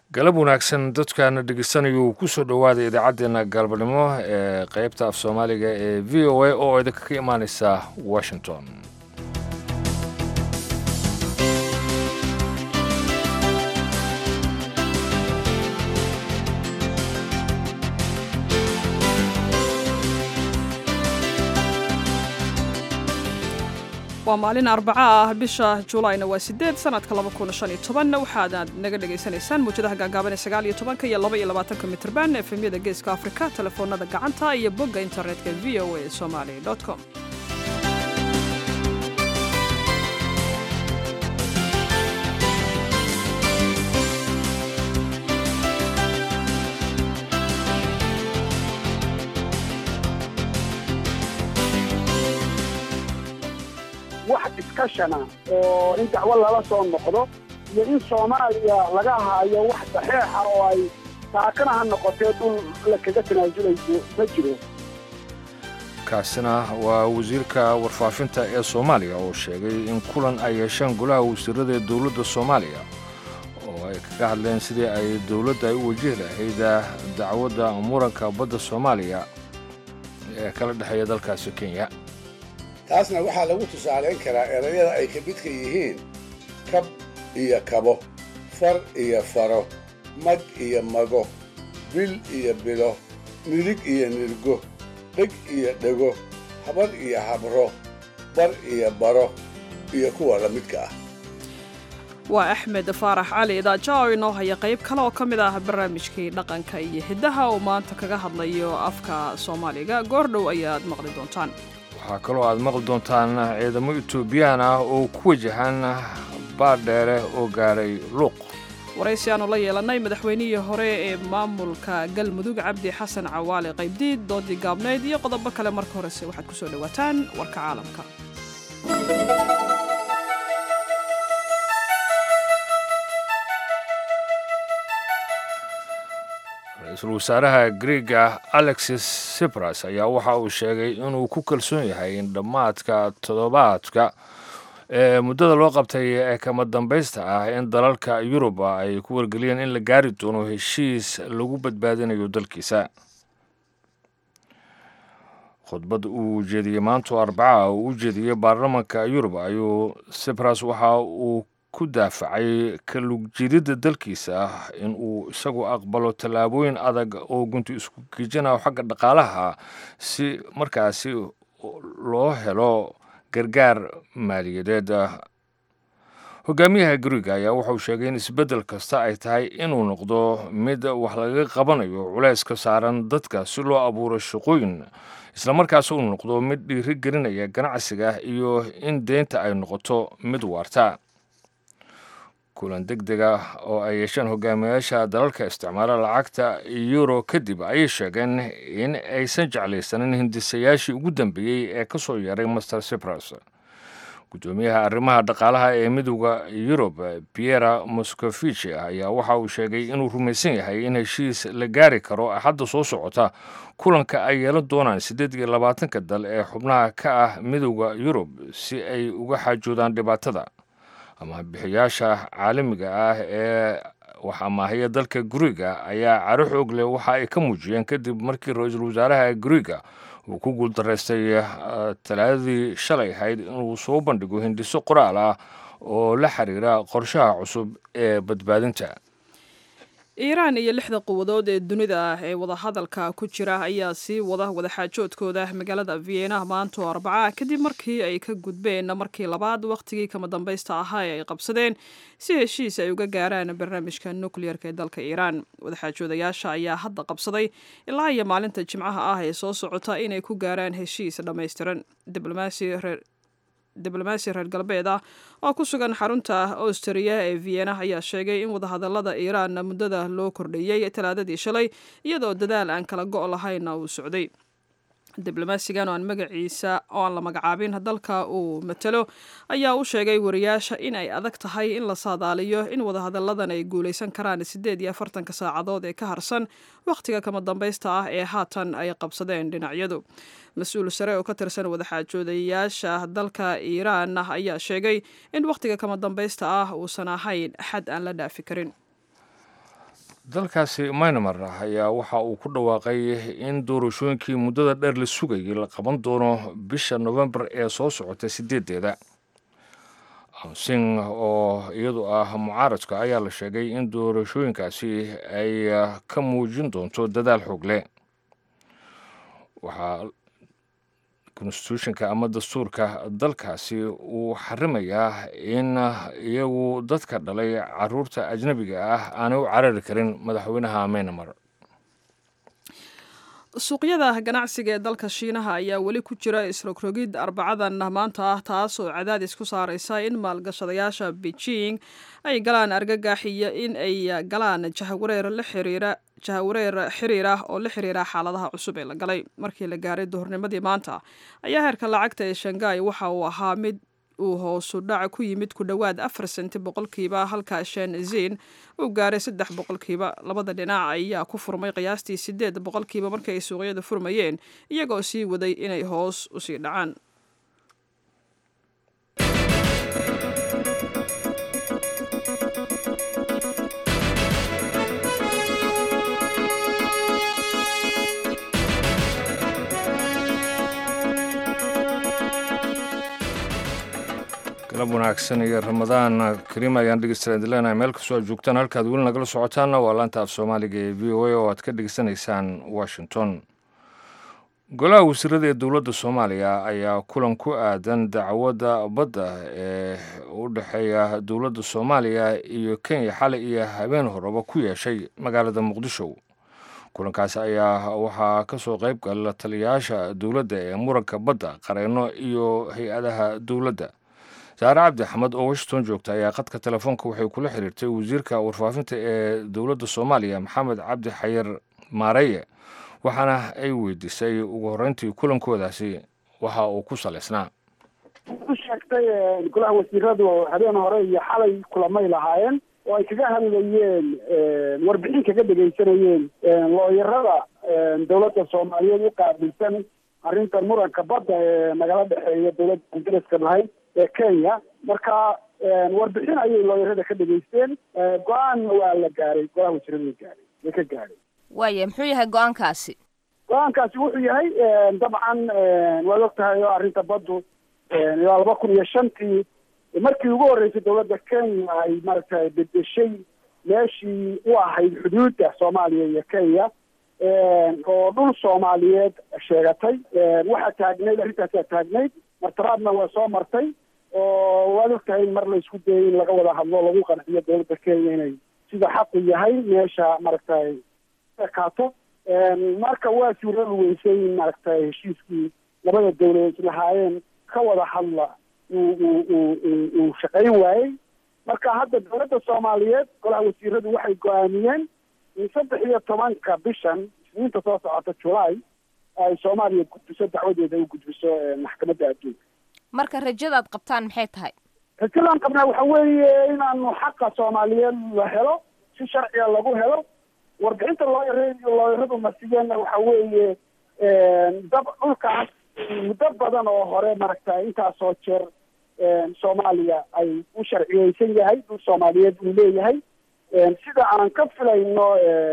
galab wanaagsan dadkaana dhegeysanayuu kusoo dhowaada idaacaddeenna galbanimo ee qeybta af soomaaliga ee v o a oo idinka ka imaaneysa washington waa maalin arbaca ah bisha juulayna waa sideed sanadka waxaadaad naga dhagaysanaysaan muwjadaha gaagaaban ee sagaal iyo tobanka iyo laba iyo labaatanka mitrban efemyada geeska afrika telefoonada gacanta iyo bogga internetka v o a somali com wax diskashana oo in dacwo lala soo noqdo iyo in soomaaliya laga haayo wax saxeixa oo ay taakana ha noqotee dhul la kaga tanaajulayso ma jiro kaasina waa wasiirka warfaafinta ee soomaaliya oo sheegay in kulan ay yeesheen golaha wasiirada ee dowladda soomaaliya oo ay kaga hadleen sidii ay dowladda ay u wajihi lahayd dacwadda muranka badda soomaaliya ee kala dhexeeya dalkaasi kenya taasna waxaa lagu tusaalayn karaa erayada ay ka midka yihiin kab iyo kabo far iyo faro mag iyo mago bil iyo bilo nidig iyo nirgo dheg iyo dhego habar iyo habro bar iyo baro iyo kuwa la midka ah waa axmed faarax cali idaaja oo inoo haya qayb kale oo ka mid ah barnaamijkii dhaqanka iyo hiddaha oo maanta kaga hadlayo afka soomaaliga goordhow ayaad maqli doontaan waxaa kaloo aad maqli doontaan ciidamo etoobiyaan ah oo ku wajahan baardheere oo gaadhay luuq waraysi aanu la yeelannay madaxweynihii hore ee maamulka galmudug cabdi xasan cawaale qaybdiid doodii gaabnayd iyo qodobo kale marka horese waxaad ku soo dhowaataan warka caalamka ra-iisul wasaaraha griega alexis sipras ayaa waxa uu sheegay inuu ku kalsoon yahay in dhammaadka toddobaadka ee muddada loo qabtay ee kama dambaysta ah in dalalka yuruba ay ku wargeliyeen in la gaari doono heshiis lagu badbaadinayo dalkiisa khudbad uu jeediyey maanto arbaca uu u jeediyey baarlamanka yurub ayuu sipras waxa uu ku daafacay kalugjiididda dalkiisa in uu isagu aqbalo tallaabooyin adag oo gunti isku gejinayo xagga dhaqaalaha si markaasi loo helo gargaar maaliyadeed hogaamiyaha guriga ayaa wuxuu sheegay in isbeddel kasta ay tahay inuu noqdo mid wax lagaga qabanayo culeys ka saaran dadka si loo abuuro shaqooyin islamarkaas uu noqdo mid dhiiri gelinaya ganacsiga iyo in deynta ay noqoto mid waarta kulan deg deg ah oo ay yeesheen hogaamiyayaasha dalalka isticmaala lacagta euro kadib ayay sheegeen in aysan jeclaysanin hindisayaashii ugu dambeeyey ee ka soo yeeray master sipras guddoomiyaha arrimaha dhaqaalaha ee midooda yurub piera moscovici ayaa waxa uu sheegay inuu rumaysan yahay in heshiis la gaari karo axadda soo socota kulanka ay yeelan doonaan siddeed iyo labaatanka dal ee xubnaha ka ah midooda yurub si ay uga xaajoodaan dhibaatada ama bixiyaasha caalamiga ah ee wax amaahiya dalka guriga ayaa caro xoog leh waxa ay ka muujiyeen kadib markii ra-iisul wasaaraha guriga uu ku guuldaraystay talaadadii shalay ahayd inuu soo bandhigo hindiso qoraal ah oo la xiriira qorshaha cusub ee badbaadinta iiraan iyo lixda quwadood ee dunida ah ee wadahadalka ku jira ayaa sii wada wadaxaajoodkooda magaalada vienna maanto arbaca kadib markii ay ka gudbeen markii labaad wakhtigii kama dambaysta ahaa ee ay qabsadeen si heshiis ay uga gaaraan barnaamijka nukliyeerka ee dalka iiraan wadaxaajoodayaasha ayaa hadda qabsaday ilaa iyo maalinta jimcaha ah ee soo socota inay ku gaaraan heshiis dhammaystiran diblomaasi reer diblomaasi reer galbeed ah oo ku sugan xarunta austriya ee vienna ayaa sheegay in wadahadalada iiraan muddada loo kordhiyey talaadadii shalay iyadoo dadaal aan kala go' lahaynna uu socday diblomaasigan oo aan magaciisa oo aan la magacaabin dalka uu matalo ayaa u sheegay wariyaasha in ay adag tahay in la saadaaliyo in wadahadalladan ay guulaysan karaan siddeed iyo afartanka saacadood ee ka harsan wakhtiga kama dambaysta ah ee haatan ay qabsadeen dhinacyadu mas-uul sare oo ka tirsan wadaxaajoodayaasha dalka iiraan ayaa sheegay in wakhtiga kama dambaysta ah uusan ahayn xad aan la dhaafi karin dalkaasi myanmar ayaa waxa uu ku dhawaaqay in doorashooyinkii muddada dheer la sugayay la qaban doono bisha novembar ee soo socota sideedeeda sing oo iyadu ah mucaaradka ayaa la sheegay in doorashooyinkaasi ay ka muujin doonto dadaal xoogle waxaa constitutionka ama dastuurka dalkaasi uu xarimayaa in iyagu dadka dhalay caruurta ajnabiga ah aanay u carari karin madaxweynaha myanmar suuqyada ganacsiga ee dalka shiinaha ayaa weli ku jira isrogrogid arbacadan maanta ah taas oo cadaadis ku saaraysa in maalgashadayaasha beijing ay galaan argagax iyo in ay galaan jahawareer la xiriira jahawareer xiriir ah oo la xiriira xaaladaha cusub ee la galay markii la gaaray duhurnimadii maanta ayaa heerka lacagta ee shanghai waxa uu ahaa mid uu hoosu dhac ku yimid ku dhowaad afar senti boqolkiiba halka shanzin uu gaaray saddex boqolkiiba labada dhinac ayaa ku furmay qiyaastii sideed boqolkiiba markii ay suuqyada furmayeen iyagoo sii waday inay hoos usii dhacaan galab wanaagsan iyo ramadaan kariim ayaan dhegeystayaal leenahay meel kastoo aad joogtaan halkaad weli nagala socotaanna waa laanta af soomaaliga ee v o a oo aad ka dhegeysanaysaan washington golaha wasiirada ee dowladda soomaaliya ayaa kulan ku aadan dacwadda badda ee u dhexeeya dowladda soomaaliya iyo kenya xalay iyo habeen horeba ku yeeshay magaalada muqdisho kulankaasi ayaa waxaa ka soo qayb gala taliyayaasha dowladda ee muranka badda qareenno iyo hay-adaha dowladda saare cabdi axmed oo washington joogta ayaa khadka telefoonka waxay kula xiriirtay wasiirka warfaafinta ee dowladda soomaaliya maxamed cabdi xayir maareye waxaana ay weydiisay ugu horreyntii kulankoodaasi waxa uu ku salaysnaa u sheegtay golaha wasiiradu habeen hore iyo xalay kulamay lahaayeen oo ay kaga hadlayeen warbixin kaga dhegaysanayeen looyarada dowladda soomaaliyeed u qaabilsan arrintan muranka badda ee nagala dhexeeya dowladda ingiriiska lahayd ee kenya marka warbixin ayay looyarada ka dhegaysteen go-aanna waa la gaaray golaha wasiirada way gaaray way ka gaaray waaya muxuu yahay go-aankaasi go-aankaasi wuxuu yahay dabcan waad og tahay oo arrinta baddu ilaa laba kun iyo shantii markii ugu horreysay dowladda kenya ay maaragtay bedeshay meeshii u ahayd xuduudda soomaaliya iyo kenya oo dhul soomaaliyeed sheegatay waxaa taagnayd arrintaasaa taagnayd martaraadna waa soo martay oo waad og tahay in mar la isku dayay in laga wada hadlo lagu qanciyo dowladda kenya inay sida xaqu yahay meesha maaragtay ekaato marka waa suuradu weysay in maaragtay heshiiskii labada dowladood islahaayeen ka wada hadla uu uu uu uu shaqayn waayey marka hadda dowladda soomaaliyeed golaha wasiiradu waxay go-aamiyeen in saddex iyo tobanka bishan isniinta soo socota julaay ay soomaaliya gudbiso dacwadeeda u gudbiso maxkamadda adduunka marka rajadaad qabtaan maxay tahay rajadan qabnaa waxa weeye inaanu xaqa soomaaliyeed la helo si sharciga lagu helo warbixinta looyar looyaradu masiyeenna waxa weeye dab dhulkaas muddo badan oo hore maaragtay intaasoo jeer soomaaliya ay u sharciyeysan yahay dhul soomaaliyeed uu leeyahay sida aan ka filayno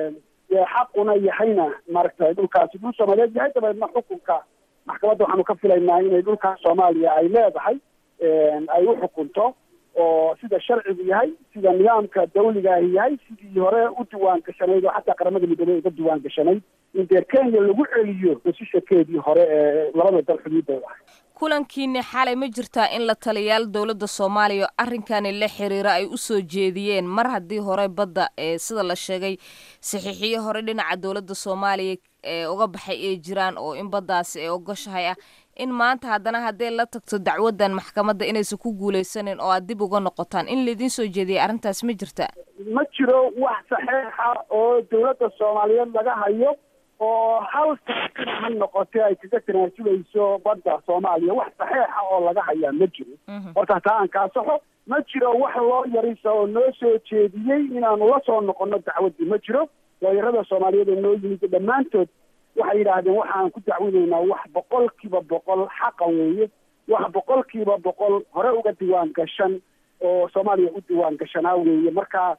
xaquna yahayna maaragtay dhulkaasi dhul soomaaliyeed yahay dabeedna xukunka maxkamadda waxaanu ka filaynaa inay dhulkaas soomaaliya ay leedahay ay u xukunto oo sida sharcigu yahay sida nidaamka dawligaahi yahay sidii hore u diwaan gashanayd oo xataa qaramada midoobey uga diwaan gashanayd in dee kenya lagu celiyo hesishakeedii hore ee labada dal xuduuddooda ahay kulankiini xalay ma jirtaa in la taliyaal dowladda soomaaliya arrinkani la xiriira ay u soo jeediyeen mar haddii hore badda ee sida la sheegay saxiixiyo hore dhinaca dowladda soomaaliya ee uga baxay ay jiraan oo in baddaasi ay ogoshahay ah in maanta haddana haddee la tagto dacwaddan maxkamadda inaysan ku guulaysanin oo aad dib uga noqotaan in laydin soo jeediyay arrintaas ma jirta ma jiro wax saxeixa oo dowladda soomaaliyeed laga hayo oo hal taakana ha noqotee ay kaga tanaasulayso badda soomaaliya wax saxeixa oo laga hayaa ma jiro horta taa aan kaasaxo ma jiro wax loo yarisa oo noo soo jeediyey inaanu la soo noqono dacwaddii ma jiro looyarada soomaaliyeed oo noo yimid dhammaantood waxay yidhaahdeen waxaan ku dacwinaynaa wax boqol kiiba boqol xaqa weeye wax boqol kiiba boqol hore uga diwaan gashan oo soomaaliya u diwaan gashanaa weeye marka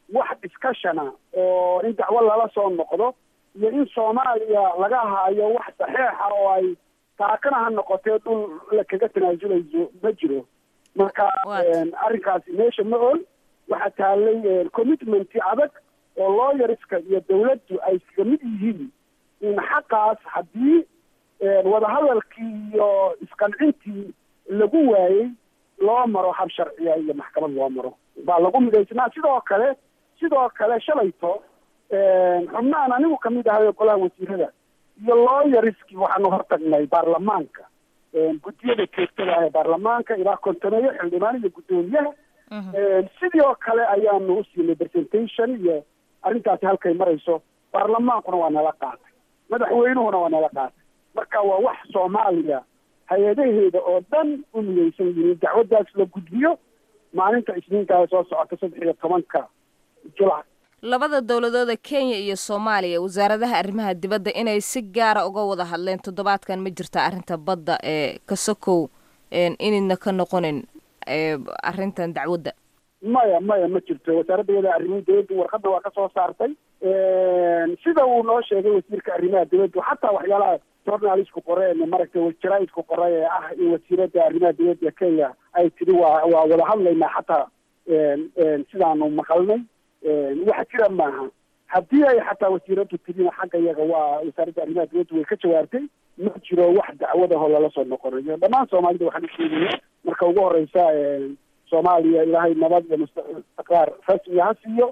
wax discussiona oo in dacwo lala soo noqdo iyo in soomaaliya laga haayo wax saxeixa oo ay taakana ha noqotee dhul la kaga tanaasuleyso ma jiro marka arrinkaasi meesha ma ol waxaa taallay commitment adag oo lawyerska iyo dawladdu ay iskaga mid yihiin in xaqaas haddii wadahadalkii iyo isqancintii lagu waayey loo maro hab sharciya iyo maxkamad loo maro baa lagu midaysnaa sidoo kale sidoo kale shalayto xubnahan anigu kamid ahay golaha wasiirada iyo lawyerskii waxaanu hortagnay baarlamaanka guddiyada joogtada ah ee baarlamaanka ilaa kontoneeyo xildhibaan iyo guddoomiyaha sidii oo kale ayaanu usiinay presentation iyo arrintaasi halkay marayso baarlamaankuna waa nala qaatay madaxweynuhuna waa nala qaatay marka waa wax soomaaliya hay-adaheeda oo dhan u midaysan yihiin dacwaddaas la gudbiyo maalinta isniinkaa soo socota saddex iyo tobanka julac labada dowladooda kenya iyo soomaaliya wasaaradaha arrimaha dibadda inay si gaara uga wada hadleen toddobaadkan ma jirta arrinta badda ee kasokow inayna ka noqonin arrintan dacwadda maya maya ma jirto wasaaradda iyada arrimaha dibadda warqadda waa ka soo saartay sida uu noo sheegay wasiirka arrimaha dibadda xataa waxyaalaha journalistku qoreen maragtay jaraaidku qoray ee ah in wasiiradda arrimaha dibadda kenya ay tiri waa waa wada hadlaynaa xataa sidaanu maqalnay wax jira maaha haddii ay xataa wasiiraddu tirina xagga iyaga waa wasaaradda arrimaha dibadda way ka jawaabtay ma jiro wax dacwadahoo lala soo noqonayo dhammaan soomaalida waxaan usheegaya marka ugu horeysa soomaaliya ilaahay nabad iyo istiqraar rasmiga ha siiyo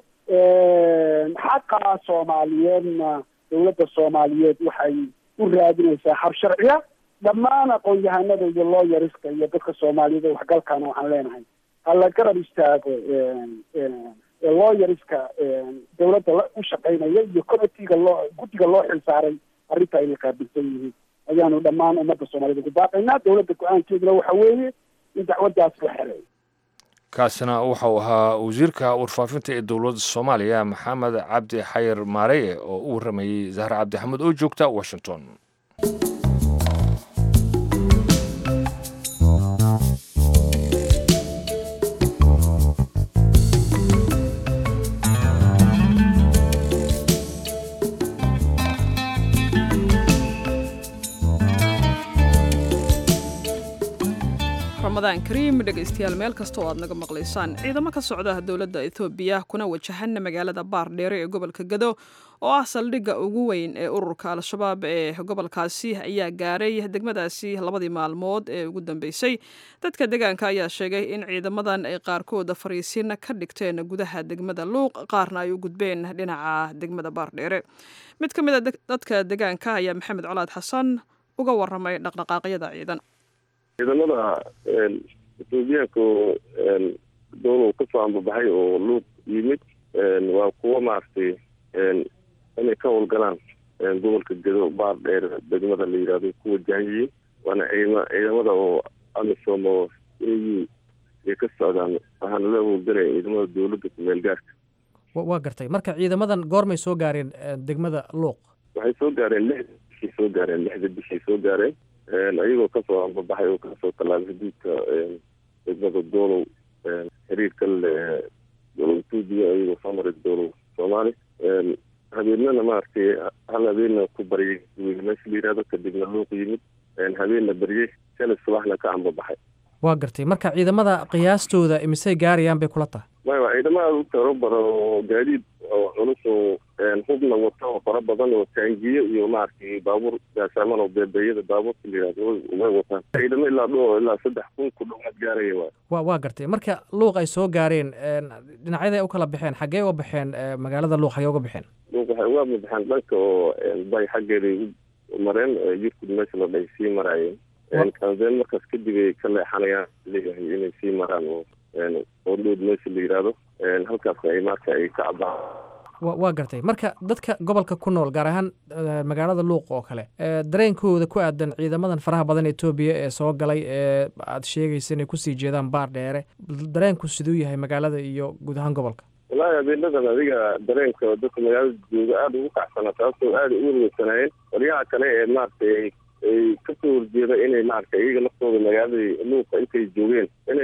xaqa soomaaliyeedna dawladda soomaaliyeed waxay u raadinaysaa hab sharciya dhammaan aqoon-yahanada iyo looyariska iyo dadka soomaaliyeed ee waxgalkaana waxaan leenahay hala garab istaago looyariska dawladda u shaqaynaya iyo committeega loo guddiga loo xilsaaray arrinta ay la qaabilsan yihiin ayaanu dhammaan ummadda soomaaliyed ugu baaqaynaa dawladda go-aankeeduna waxa weeye in dacwaddaas la xereeyo kaasina wuxuu ahaa wasiirka warfaafinta ee dowladda soomaaliya maxamed cabdi xayir maareye oo u warramayey zahra cabdixamed oo joogta washington ramadaan kariim dhegaystayaal meel kasta oo aad naga maqlaysaan ciidamo ka socda dowladda etoobiya kuna wajahana magaalada baardheere ee gobolka gado oo ah saldhigga ugu weyn ee ururka al-shabaab ee gobolkaasi ayaa gaaray degmadaasi labadii maalmood ee ugu dambeysay dadka deegaanka ayaa sheegay in ciidamadan ay qaarkooda fariisiin ka dhigteen gudaha degmada luuq qaarna ay u gudbeen dhinaca degmada baardheere mid ka mid a dadka deegaanka ayaa maxamed colaad xasan uga waramay dhaqdhaqaaqyada ciidan ciidamada etoobiyaanka oo dowlow kasoo ambabaxay oo luuq yimid waa kuwo maaragtay inay ka howlgalaan gobolka gedo baar dheer degmada la yidhahdo ku wajahayiin waana ciidama ciidamada oo amisom oo a u ay ka socdaan waxaana la howlgalaya ciidamada dowladda kumeel gaarka waa gartay marka ciidamadan goormay soo gaareen degmada luuq waxay soo gaareen lixda bishay soo gaareen lixda bishay soo gaareen ayagoo kasoo ambabaxay oo kasoo tallaabay xuduudka degmada doolow xiriirka le dowlow etoobiya ayagoo soo maray dowlow soomaali habeenana maaragtay hal habeenna ku baryay meesha la yihahdo kadibna luuq yimid habeenna baryey shalay subaxna ka ambabaxay waa gartay marka ciidamada qiyaastooda imisay gaarayaan bay kula tahay maya waa ciidamo aada u tiro badan oo gaadiid oo culus oo hubna wata oo fara badan oo taangiyo iyo maaragtay baabuur gaasaaman oo beebeeyada baabuurka la yihahdo way wataan ciidamo ilaa dho ilaa saddex kun ku dhowaad gaaraya waay wa waa gartay marka luuq ay soo gaareen dhinacyaday u kala baxeen xaggee uga baxeen magaalada luuq xaggee uga baxeen luuq waxay uga baxeen dhanka oo bay xaggeeday u mareen yurkud meesha la dhahay sii maraayeen kanzeen markaas kadib ay ka leexanayaan leeyahay inay sii maraan oo oo dhood meesha la yidhaahdo halkaas ay marka ay ka cabaan wa waa gartay marka dadka gobolka ku nool gaar ahaan magaalada luuq oo kale dareenkooda ku aadan ciidamadan faraha badan etoobiya ee soo galay ee aad sheegaysa inay kusii jeedaan baar dheere dareenku siduu yahay magaalada iyo guud ahaan gobolka wallaahi habeenadan adiga dareenka dadka magaalada jooga aada ugu kacsana taasoo aada u werweysanaayeen qolyaha kale ee maaragtay ay kasoo horjeeda inay maaragtay iyaga naftooda magaalada luuqa intay joogeen inay weeraro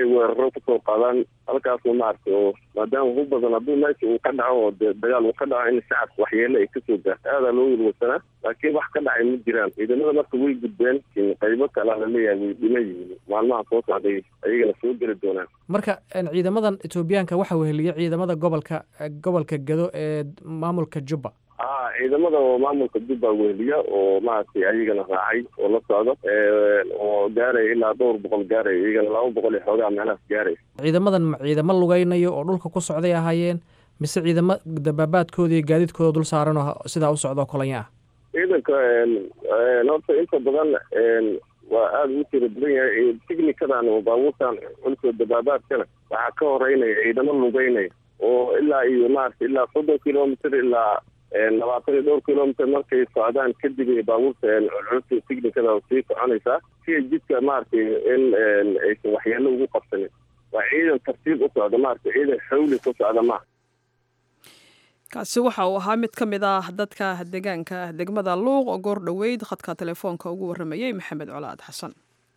weerar kusoo qaadaan halkaasna maaragtay oo maadaama ugu badan hadduu meesha uu ka dhaco oo dee dagaal uu ka dhaco in shacabka waxyeele ay kasoo gaarto aadaa loo welwelsanaa laakiin wax ka dhacay ma jiraan ciidamada marka way gudbeen qaybo kalea laleeyahay way dhima yihiin maalmaha soo socday ayagana soo geli doonaan marka ciidamadan etoobiyaanka waxa weheliya ciidamada gobolka gobolka gado ee maamulka jubba a ciidamada oo maamulka jubba weheliya oo maaragtay ayagana raacay oo la socdo oo gaaraya ilaa dhowr boqol gaaraya iyagana laba boqol iyo xoogaa meelahaas gaaraya ciidamadan ma ciidamo lugeynayo oo dhulka ku socday ahaayeen mise ciidamo dabaabaadkooda iyo gaadiidkooda dul saaran oo sidaa u socdo kolanya ah ciidanka horta inta badan waa aada ugu tira badan yahay tighnikadan oo baabuurtan culkoo dabaabaadkana waxaa ka horeynaya ciidamo lugeynaya oo ilaa iyo maarata ilaa soddon kilomitr ilaa labaatan iyo dhowr kilomitr markay socdaan kadib ay baabuurta culculta tignikada sii soconaysaa si ay jidka maaragtay in aysan waxyeelo ugu qabsanin waa ciidan tartiib u socda maarata ciidan xawli ku socda maaha kaasi waxa uu ahaa mid ka mid ah dadka deegaanka degmada luuq oo goor dhoweyd khadka telefoonka ugu warramayey maxamed colaad xasan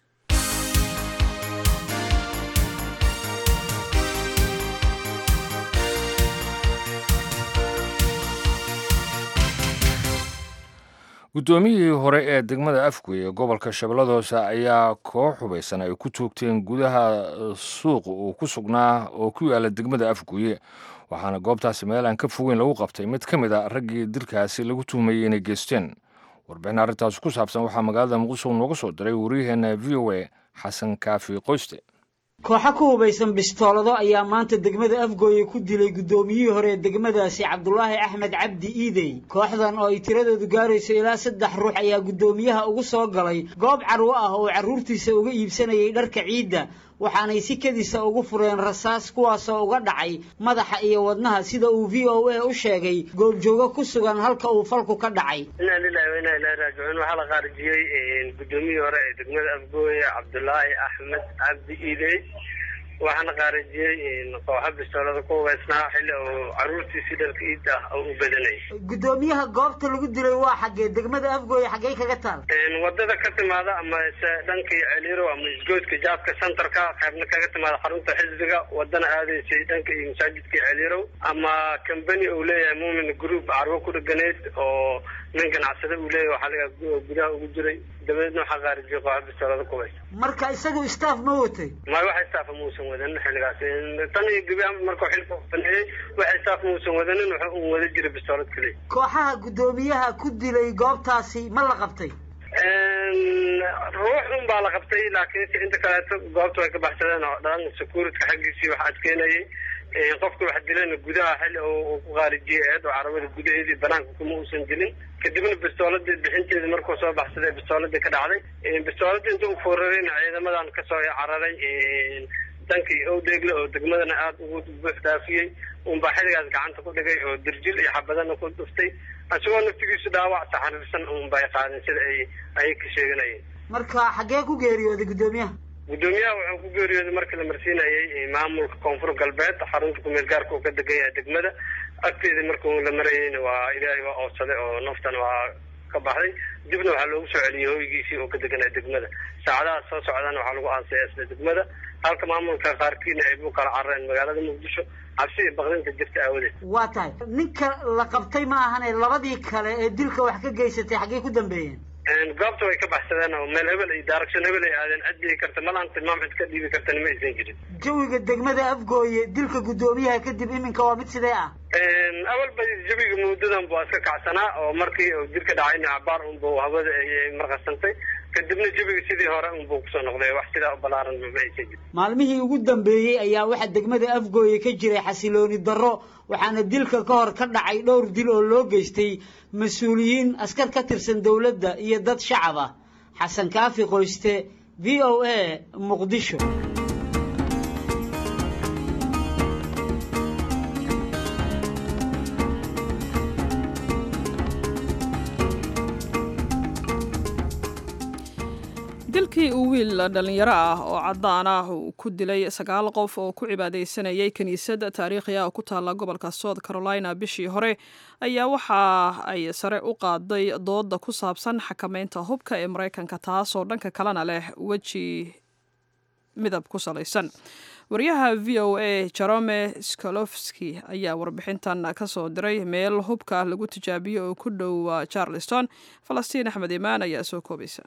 guddoomiyihii hore ee degmada afgoy ee gobolka shabeellada hoose ayaa koox hubaysan ay ku toogteen gudaha suuq uu ku sugnaa oo ku yaala degmada afgoye waxaana goobtaasi meel aan ka fogeyn lagu qabtay mid ka mid a raggii dilkaasi lagu tuhmayey inay geysteen warbixin arrintaasi ku saabsan waxaa magaalada muqdisho nooga soo diray wariyaheenna v o a xasan kaafi qoyste kooxo ku hubaysan bistoolado ayaa maanta degmada afgooye ku dilay guddoomiyihii hore ee degmadaasi cabdulaahi axmed cabdi iidey kooxdan oo ay tiradoodu gaarayso ilaa saddex ruux ayaa guddoomiyaha ugu soo galay goob carwo ah oo carruurtiisa uga iibsanayay dharka ciidda waxaanay si kedisa ugu fureen rasaas kuwaasoo uga dhacay madaxa iyo wadnaha sida uu v o a u sheegay goobjoogo ku sugan halka uu falku ka dhacay inaa lilahi wa inaa ilahi raajicuun waxaa la qaarijiyey guddoomiyihii hore ee degmada afgooye cabdulaahi axmed cabdi iidey waxaana qaarijiyey kooxa bistoolada ku hubaysnaa xilli uu carruurtiisi dhalka iid ah oo u badanayay guddoomiyaha goobta lagu dilay waa xaggee degmada afgooye xaggey kaga taal wadada ka timaada ama se dhankii celiiro ama isgoodka jaadka centerka qaybna kaga timaada xarunta xisbiga wadana aadaysay dhanka iyo masaajidka celiirow ama combany uu leeyahay muumin group carwo ku dheganayd oo nin ganacsade uu leeyahay waxaa laga gudaha ugu jiray dabadeedna waxaa qaarijiyay kooxa bistoolada ku hubaysa marka isagu staff ma watay may wax staff muusan wadanin xilligaas tan iyo gebi markuu xilka baneeyey wax staff muusan wadanin wuxuu un wada jiray bistoolad keliya kooxaha guddoomiyaha ku dilay goobtaasi ma la qabtay ruux un baa la qabtay laakiinse inta kaleeto goobta way ka baxsadeen oo dhan securityka xaggiisii wax adkeynayay qofka wax dilayna gudaha xilli uu ku qaarijiyay eed oo carabada gudaheedii banaanka kuma uusan dilin kadibna bistooladii bixinteedii markuu soo baxsaday bistooladii ka dhacday bistooladii inta uu foorarayna ciidamadan kasoo cararay dankii owdheegle oo degmadana aada ugu buux dhaafiyey unbaa xilligaas gacanta ku dhigay oo dirjil iyo xabadana ku dhuftay isagoo naftigiisu dhaawac taxariirsan unbay qaadeen sida ay ayay ka sheeganayeen marka xaggee ku geeriyooday guddoomiyaha guddoomiyaha wuxuu ku geeriyooday markii la marsiinayay maamulka koonfur galbeed xarunta kumeel gaarka uu ka degan yahay degmada agteedii markuu la marayeyna waa ilaahay waa oodsaday oo naftana waa ka baxday dibna waxaa loogu soo celiyey hoygiisii oo ka deganaya degmada saacadaha soo socdana waxaa lagu aasaya isla degmada halka maamulka qaarkiina ay bu kala carareen magaalada muqdisho cabsi iyo baqdinta jirta aawadeed waa tahay ninka la qabtay ma ahane labadii kale ee dilka wax ka geysatay xaggey ku dambeeyeen goobta way ka baxsadeen oo meel hebel iyo daaragsan hebel ay aadeen cid dhihi karta malaan tilmaam cid ka dhiibi kartana ma aysan jirin jawiga degmada afgooye dilka guddoomiyaha kadib iminka waa mid sidee ah awalba jawiga muddadan buu iska kacsanaa oo markii uu dilka dhacayna cabaar unbu hawada ay marqasantay kadibna jawiga sidii hore unbuu kusoo noqday wax sidaa u balaaran ma aysan jirin maalmihii ugu dambeeyey ayaa waxaa degmada afgooye ka jiray xasilooni darro waxaana dilka ka hor ka dhacay dhowr dil oo loo geystay mas-uuliyiin askar ka tirsan dowladda iyo dad shacab ah xasan kaafi qoyste v o a muqdisho dilkii uu wiil dhallinyaro ah oo caddaan ah uu ku dilay sagaal qof oo ku cibaadaysanayay kiniisad taariikhi ah oo ku taalla gobolka south carolina bishii hore ayaa waxa ay sare u qaaday dooda ku saabsan xakameynta hubka ee maraykanka taasoo dhanka kalena leh weji midab ku salaysan wariyaha v o a jerome skolofski ayaa warbixintan ka soo diray meel hubka lagu tijaabiyo oo ku dhow charleston falastiin axmed imaan ayaa soo koobaysa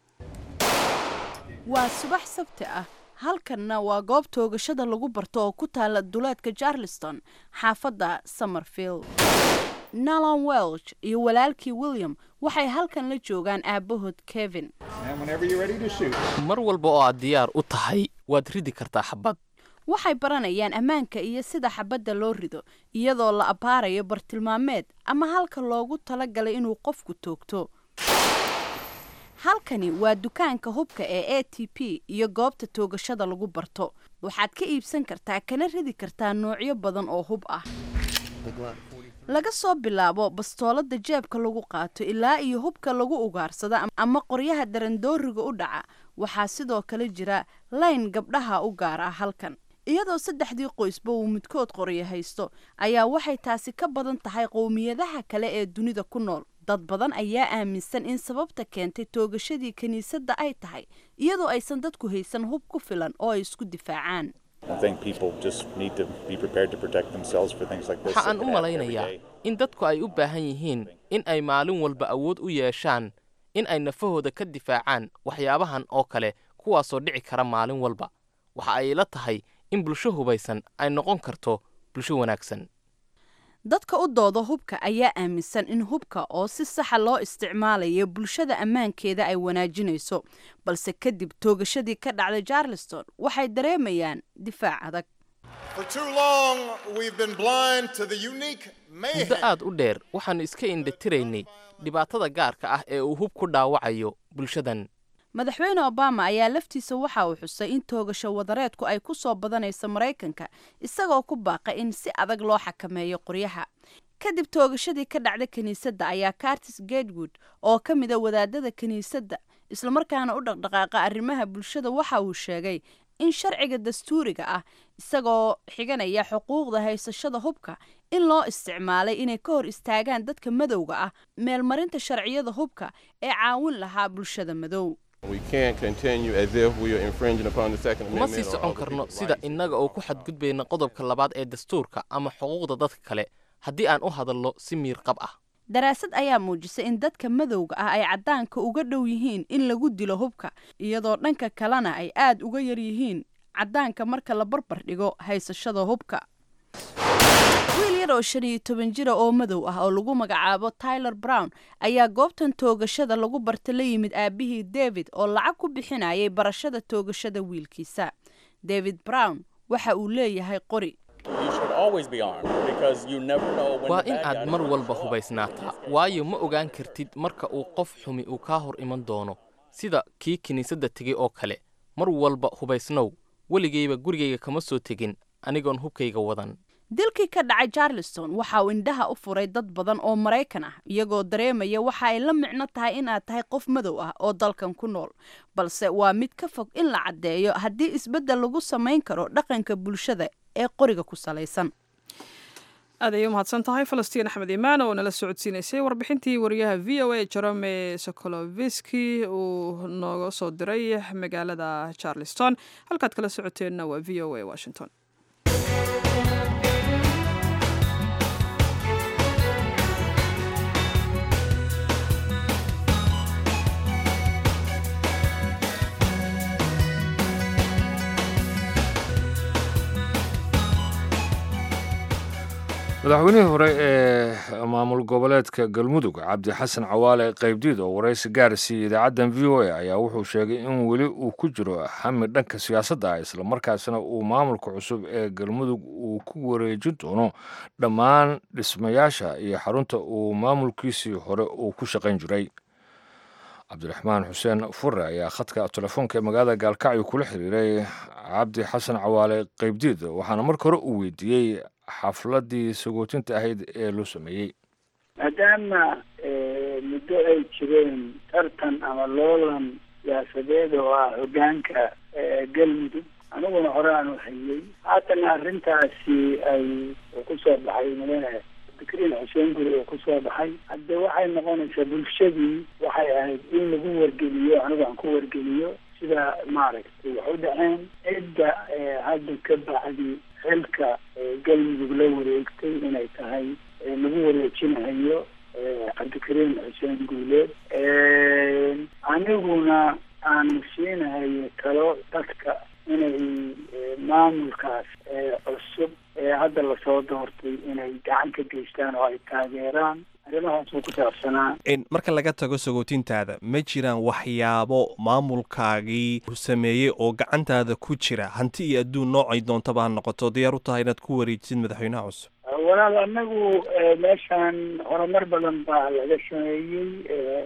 waa subax sabti ah halkanna waa goob toogashada lagu barto oo ku taala duleedka charleston xaafadda somerfield nalon welch iyo walaalkii william waxay halkan la joogaan aabbahood kevin mar walba oo aad diyaar u tahay waad ridi kartaa xabad waxay baranayaan ammaanka iyo sida xabadda loo rido iyadoo la abbaarayo bartilmaameed ama halka loogu talagalay inuu qofku toogto halkani waa dukaanka hubka ee a t p iyo goobta toogashada lagu barto waxaad ka iibsan kartaa kana ridi kartaa noocyo badan oo hub ah laga soo bilaabo bastoolada jeebka lagu qaato ilaa iyo hubka lagu ugaarsado ama qoryaha darandooriga u dhaca waxaa sidoo kale jira layn gabdhaha u gaar ah halkan iyadoo saddexdii qoysba uu midkood qoryo haysto ayaa waxay taasi ka badan tahay qowmiyadaha kale ee dunida ku nool dad badan ayaa aaminsan in sababta keentay toogashadii kiniisadda ay tahay iyadoo aysan dadku haysan hub ku filan oo ay isku difaacaan waxa aan u malaynayaa in dadku ay u baahan yihiin in ay maalin walba awood u yeeshaan in ay nafahooda ka difaacaan waxyaabahan oo kale kuwaasoo dhici kara maalin walba waxa ay la tahay in bulsho hubaysan ay noqon karto bulsho wanaagsan dadka u dooda hubka ayaa aaminsan in hubka oo si saxa loo isticmaalayo bulshada ammaankeeda ay wanaajinayso balse kadib toogashadii ka dhacday charleston waxay dareemayaan difaac adag muddo aad u dheer waxaannu iska indhatiraynay dhibaatada gaarka ah ee uu hub ku dhaawacayo bulshadan madaxweyne obama ayaa laftiisa waxa uu xusay in toogasho wadareedku ay ku soo badanayso maraykanka isagoo ku baaqay in si adag loo xakameeyo qoryaha kadib toogashadii ka dhacda kiniisadda ayaa cartis gatewood oo ka mida wadaadada kiniisadda islamarkaana u dhaqdhaqaaqa arrimaha bulshada waxa uu sheegay in sharciga dastuuriga ah isagoo xiganaya xuquuqda haysashada hubka in loo isticmaalay inay ka hor istaagaan dadka madowga ah meelmarinta sharciyada hubka ee caawin lahaa bulshada madow kuma sii socon karno sida innaga oo ku xadgudbayna qodobka labaad ee dastuurka ama xuquuqda dadka kale haddii aan u hadalno si miirqab ah daraasad ayaa muujisay in dadka madowga ah ay caddaanka uga dhow yihiin in lagu dilo hubka iyadoo dhanka kalena ay aad uga yar yihiin caddaanka marka la barbar dhigo haysashada hubka wiil yar oo shan iyo toban jira oo madow ah oo lagu magacaabo tyler brown ayaa goobtan toogashada lagu barta la yimid aabihii david oo lacag ku bixinayay barashada toogashada wiilkiisa david brown waxa uu leeyahay qori waa in aad mar walba hubaysnaataa waayo ma ogaan kartid marka uu qof xumi uu kaa hor iman doono sida kii kiniisadda tegey oo kale mar walba hubaysnow weligayba gurigayga kama soo tegin anigoon hubkayga wadan dilkii ka dhacay charleston waxa uu indhaha u furay dad badan oo maraykan ah iyagoo dareemaya waxa ay la micno tahay in aad tahay qof madow ah oo dalkan ku nool balse waa mid ka fog in la caddeeyo haddii isbeddel lagu samayn karo dhaqanka bulshada ee qoriga ku salaysan aad ayay umahadsan tahay falastiin axmed imaan oo nala socodsiinaysay warbixintii wariyaha v o a jerome sokoloviski uu nooga soo diray magaalada charleston halkaad kala socoteenna waa v o a washington madaxweynihii hore ee maamul goboleedka galmudug cabdi xasan cawaale qaybdiid oo waraysi gaar siiyey idaacaddan v o a ayaa wuxuu sheegay in weli uu ku jiro xami dhanka siyaasadda ah islamarkaasna uu maamulka cusub ee galmudug uu ku wareejin doono dhammaan dhismayaasha iyo xarunta uu maamulkiisii hore uu ku shaqayn jiray cabdiraxmaan xuseen fure ayaa khadka telefoonka ee magaalada gaalkacyo kula xiriiray cabdi xasan cawaale qaybdiid waxaana marka hore uu weydiiyey xafladii sagootinta ahayd ee loo sameeyey maadaama muddo ay jireen tartan ama loolan siyaasadeed oo ah hogaanka galmudug aniguna hore aan uhayey haatana arrintaasi ay kusoo baxay mudane fikriin xuseen guri oo kusoo baxay hadde waxay noqonaysaa bulshadii waxay ahayd in lagu wargeliyo anigu aan ku wargeliyo sida maaragtay wax u dhaceen cidda hadda ka bacdi xilka galmudug la wareegtay inay tahay lagu wareejinahayo cabdikariim xuseen guuleed aniguna aan siinahayo talo dadka inay maamulkaas cusub ee hadda lasoo doortay inay gacan ka geystaan oo ay taageeraan arrimahaas uu ku saabsanaa marka laga tago sagootintaada ma jiraan waxyaabo maamulkaagii sameeyey oo gacantaada ku jira hanti iyo adduun noocay doontaba ha noqoto diyaar u tahay inaad ku wareejisid madaxweynaha cusub walaal anagu meeshaan horumar badan baa laga sameeyey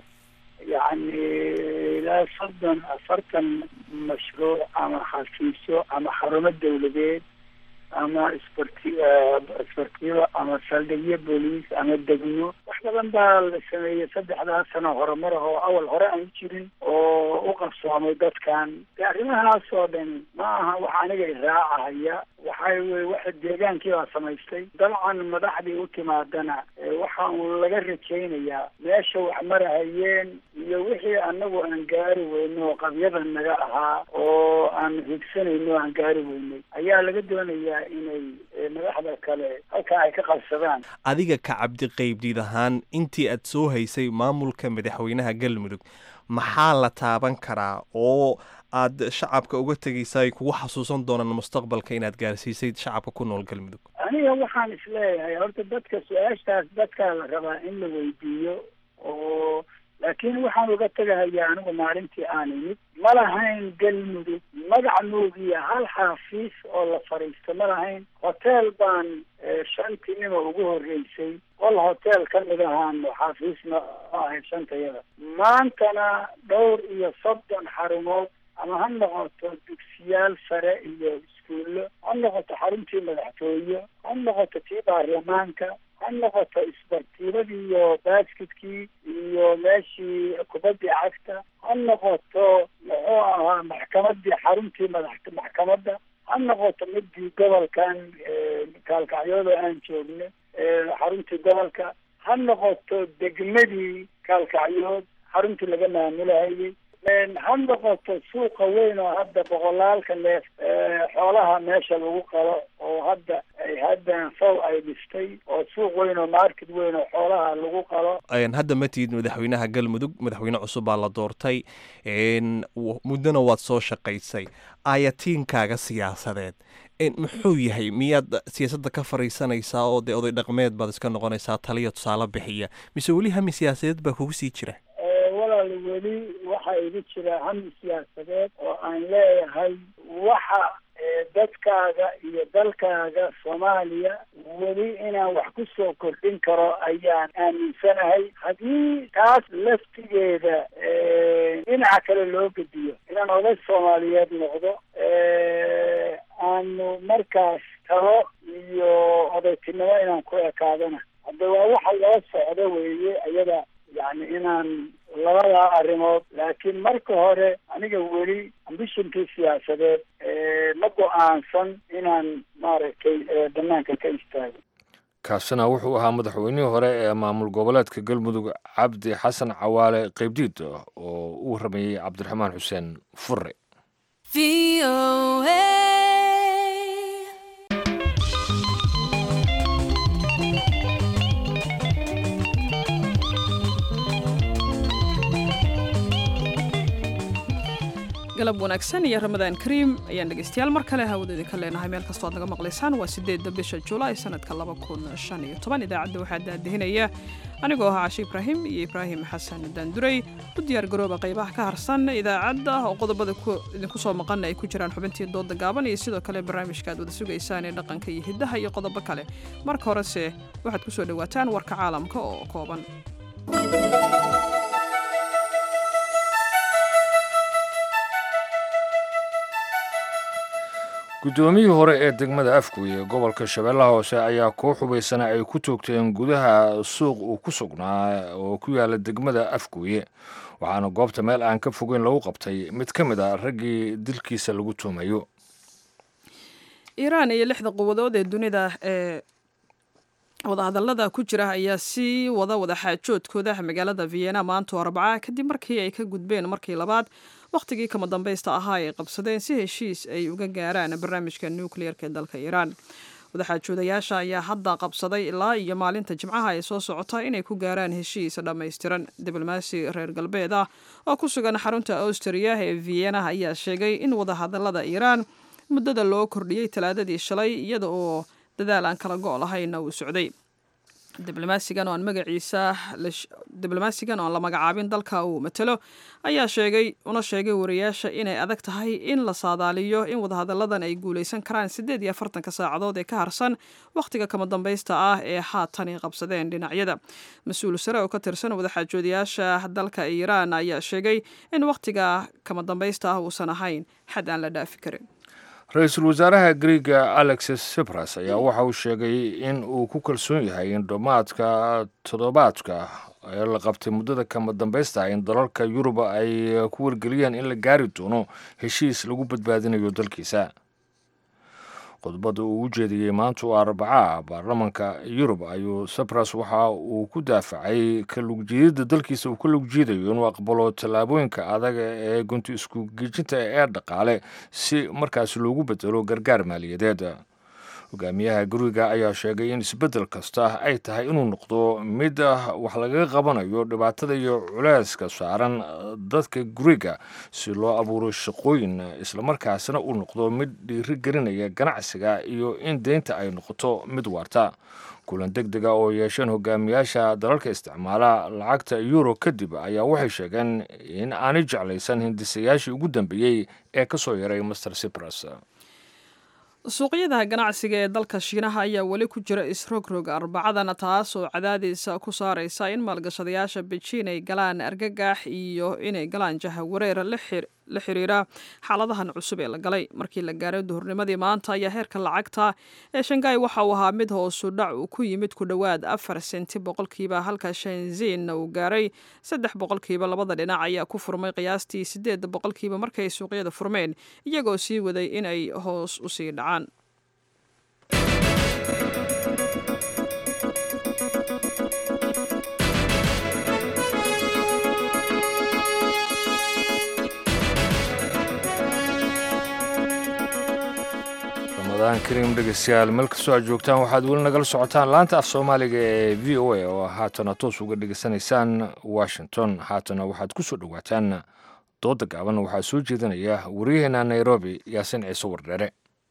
yacni ilaa soddon afartan mashruuc ama xafiisyo ama xarumo dawladeed ama isbarti isbartiyo ama saldhigyo booliis ama degmo wax badan baa la sameeyey saddexdaas sano horumar ah oo awal hore aan jirin oo u qabsoomay dadkan de arrimahaas oo dhan ma aha wax aniga iraacahaya waxay wey waxa deegaankii baa samaystay dabcan madaxdii u timaadana waxa uu laga rajaynayaa meesha wax marahayeen iyo wixii anagu aan gaari weyno oo qabyada naga ahaa oo aan higsanayno o aan gaari weynay ayaa laga doonayaa inay madaxda kale halkaa ay ka qabsadaan adiga ka cabdiqaybdiid ahaan intii aad soo haysay maamulka madaxweynaha galmudug maxaa la taaban karaa oo aad shacabka uga tegaysa ay kugu xasuusan doonaan mustaqbalka inaad gaarsiisay shacabka ku nool galmudug aniga waxaan isleeyahay horta dadka su-aashaas dadkaa la rabaa in la weydiiyo oo laakiin waxaan uga tegahayaa anigu maalintii aan imid ma lahayn galmudug magac nuugiya hal xaafiis oo la fadhiisto ma lahayn hotel baan shantii nima ugu horreysay qol hotel ka mid ahaan xaafiisna ahayd shantayada maantana dhowr iyo soddon xarumood ama ha noqoto dugsiyaal sare iyo iskuullo ha noqoto xaruntii madaxtooye ha noqoto tii baarlamaanka ha noqoto isbartiibadii iyo baskidkii iyo meeshii kubaddii cagta ha noqoto muxuu ahaa maxkamadii xaruntii madax maxkamadda ha noqoto midii gobolkan kaalkacyooda aan joogno xaruntii gobolka ha noqoto degmadii kaalkacyood xaruntii laga maamulahayay ha noqoto suuqa weyn oo hadda boqolaalka neef xoolaha meesha lagu qalo oo hadda haddan sow ay dhistay oo suuq weyn oo market weyn oo xoolaha lagu qalo hadda ma tihid madaxweynaha galmudug madaxweyne cusub baa la doortay muddona waad soo shaqaysay ayatiinkaaga siyaasadeed muxuu yahay miyaad siyaasadda ka fariisanaysaa oo dee oday dhaqmeed baad iska noqonaysaa taliya tusaale bixiya mise weli hami siyaasadeed baa kugu sii jira walaal weli waxaa igu jira hami siyaasadeed oo aan leeyahay waxa dadkaaga iyo dalkaaga soomaaliya weli inaan wax ku soo kordhin karo ayaan aaminsanahay haddii taas laftigeeda dhinaca kale loo gediyo inaan oday soomaaliyeed noqdo aanu markaas talo iyo odaytinimo inaan ku ekaadana hadda waa waxa loo socdo weeye iyada yani inaan labadaa arrimood laakiin marka hore aniga weli ambishonkii siyaasadeed ma go-aansan inaan maaragtay banaanka ka istaago kaasina wuxuu ahaa madaxweynihii hore ee maamul goboleedka galmudug cabdi xasan cawaale qaybdiid oo uu rameeyey cabdiraxmaan xuseen fure galab wanaagsan iyo ramadaan kariim ayaan dhegeystayaal mar kale hawada idinka leenahay meel kastoo ad naga maqlaysaan waa sideedda bisha julaay sanadka laba kun shan iyo toban idaacadda waxaa daadihinaya anigoo ahaa cashe ibraahim iyo ibraahim xasan daanduray u diyaar garooba qaybaha ka harsan idaacadda oo qodobada idinku soo maqana ay ku jiraan xubintii dooda gaaban iyo sidoo kale barnaamijka aad wada sugaysaan ee dhaqanka iyo hiddaha iyo qodobo kale marka horese waxaad ku soo dhowaataan warka caalamka oo kooban guddoomiyii hore ee degmada afguy ee gobolka shabeellaha hoose ayaa koox hubaysana ay ku toogteen gudaha suuq uu ku sugnaa oo ku yaala degmada afguye waxaana goobta meel aan ka fogeyn lagu qabtay mid ka mid a raggii dilkiisa lagu tuumayo iiraan iyo lixda quwadood ee dunida ee wadahadallada ku jira ayaa sii wada wadaxaajoodkooda magaalada vienna maanto arbaca kadib markii ay ka gudbeen markii labaad wakhtigii kama dambaysta ahaa ay qabsadeen si heshiis ay uga gaaraan barnaamijka nukliyeerka ee dalka iiraan wadaxaajoodayaasha ayaa hadda qabsaday ilaa iyo maalinta jimcaha ay soo socota inay ku gaaraan heshiis dhammaystiran diblomaasi reer galbeed ah oo ku sugan xarunta austria ee vienna ayaa sheegay in wadahadallada iiraan muddada loo kordhiyey talaadadii shalay iyada oo dadaal aan kala go' lahayna uu socday diblomaasigan oo aan magaciisa diblomaasigan oo aan la magacaabin dalka uu matalo ayaa sheegay una sheegay wariyaasha inay adag tahay in la saadaaliyo in wadahadalladan ay guulaysan karaan siddeed iyo afartanka saacadood ee ka harsan wakhtiga kama dambaysta ah ee haatan ay qabsadeen dhinacyada mas-uul sare oo ka tirsan wadaxaajoodayaasha dalka iiraan ayaa sheegay in wakhtiga kama dambaysta ah uusan ahayn xad aan la dhaafi karin ra-iisul wasaaraha griega alexis sipras ayaa waxa uu sheegay in uu ku kalsoon yahay in dhammaadka toddobaadka ee la qabtay muddada kama dambaysta in dalalka yuruba ay ku wargeliyeen in la gaari doono heshiis lagu badbaadinayo dalkiisa khudbadda uu u jeediyey maanta oo arbaca baarlamanka yurub ayuu sipras waxa uu ku daafacay ka lugjiidada dalkiisa uu ka lugjiidayo inuu aqbalo tallaabooyinka adag ee gunti isku geejinta ee dhaqaale si markaasi loogu bedelo gargaar maaliyadeed hogaamiyaha guriga ayaa sheegay in isbeddel kasta ay tahay inuu noqdo mid wax lagaga qabanayo dhibaatada iyo culeyska saaran dadka guriga si loo abuuro shaqooyin islamarkaasina uu noqdo mid dhiiri gelinaya ganacsiga iyo in deynta ay noqoto mid waarta kulan deg dega oo yeesheen hogaamiyaasha dalalka isticmaala lacagta euro kadib ayaa waxay sheegeen in aanay jeclaysan hindisayaashii ugu dambeeyey ee ka soo yaray master cipras suuqyada ganacsiga ee dalka shiinaha ayaa weli ku jira isrogrog arbacadana taas oo cadaadiisa ku saaraysa in maalgashadayaasha bejiin ay galaan argagax iyo inay galaan jahawareer la xiriira xaaladahan cusub ee la galay markii la gaaray duhurnimadii maanta ayaa heerka lacagta ee shangai waxa uu ahaa mid hoosu dhac uu ku yimid ku dhowaad afar senti boqolkiiba halka shanziinna uu gaaray saddex boqolkiiba labada dhinac ayaa ku furmay qiyaastii sideed boqolkiiba markay suuqyada furmeen iyagoo sii waday inay hoos usii dhacaan ramadaan kariim dhegeystayaal meel kastoo aad joogtaan waxaad weli nagala socotaan laanta af soomaaliga ee v o a oo haatana toos uga dhegeysanaysaan washington haatana waxaad ku soo dhowaataan dooda gaaban waxaa soo jeedinaya waryaheena nairobi yaasin ciise wardheere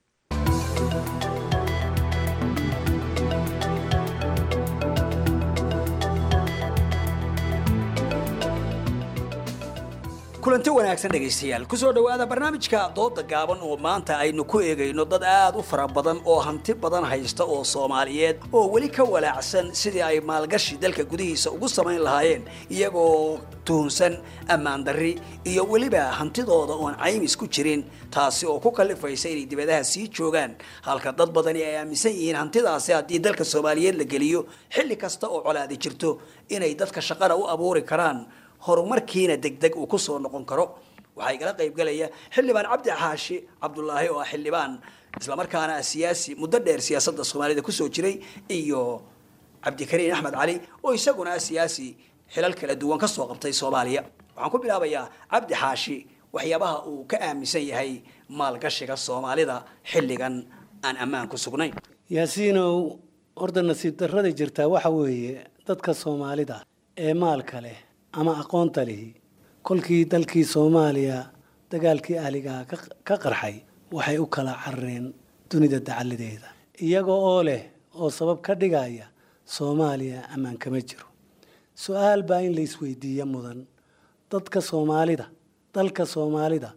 kulanti wanaagsan dhegaystayaal kusoo dhowaada barnaamijka dooda gaaban oo maanta aynu ku eegayno dad aad u fara badan oo hanti badan haysta oo soomaaliyeed oo weli ka walaacsan sidii ay maalgashi dalka gudihiisa ugu samayn lahaayeen iyagoo tuhunsan ammaan darri iyo weliba hantidooda oon caymis ku jirin taasi oo ku kallifaysa inay dibadaha sii joogaan halka dad badani ay aaminsan yihiin hantidaasi haddii dalka soomaaliyeed la geliyo xilli kasta oo colaadi jirto inay dadka shaqana u abuuri karaan horumarkiina degdeg uu ku soo noqon karo waxaa igala qaybgalaya xildhibaan cabdi xaashi cabdulaahi oo ah xildhibaan islamarkaana ah siyaasi muddo dheer siyaasadda soomaalida kusoo jiray iyo cabdikariin axmed cali oo isaguna ah siyaasi xilal kala duwan ka soo qabtay soomaaliya waxaan ku bilaabayaa cabdi xaashi waxyaabaha uu ka aaminsan yahay maalgashiga soomaalida xilligan aan ammaan ku sugnayn yaasiinow horda nasiib darrada jirtaa waxa weeye dadka soomaalida ee maalka leh ama aqoonta lihi kolkii dalkii soomaaliya dagaalkii ahligaha ka qarxay waxay u kala carareen dunida dacaladeeda iyaga oo leh oo sabab ka dhigaya soomaaliya ammaan kama jiro su-aal baa in la isweydiiya mudan dadka soomaalida dalka soomaalida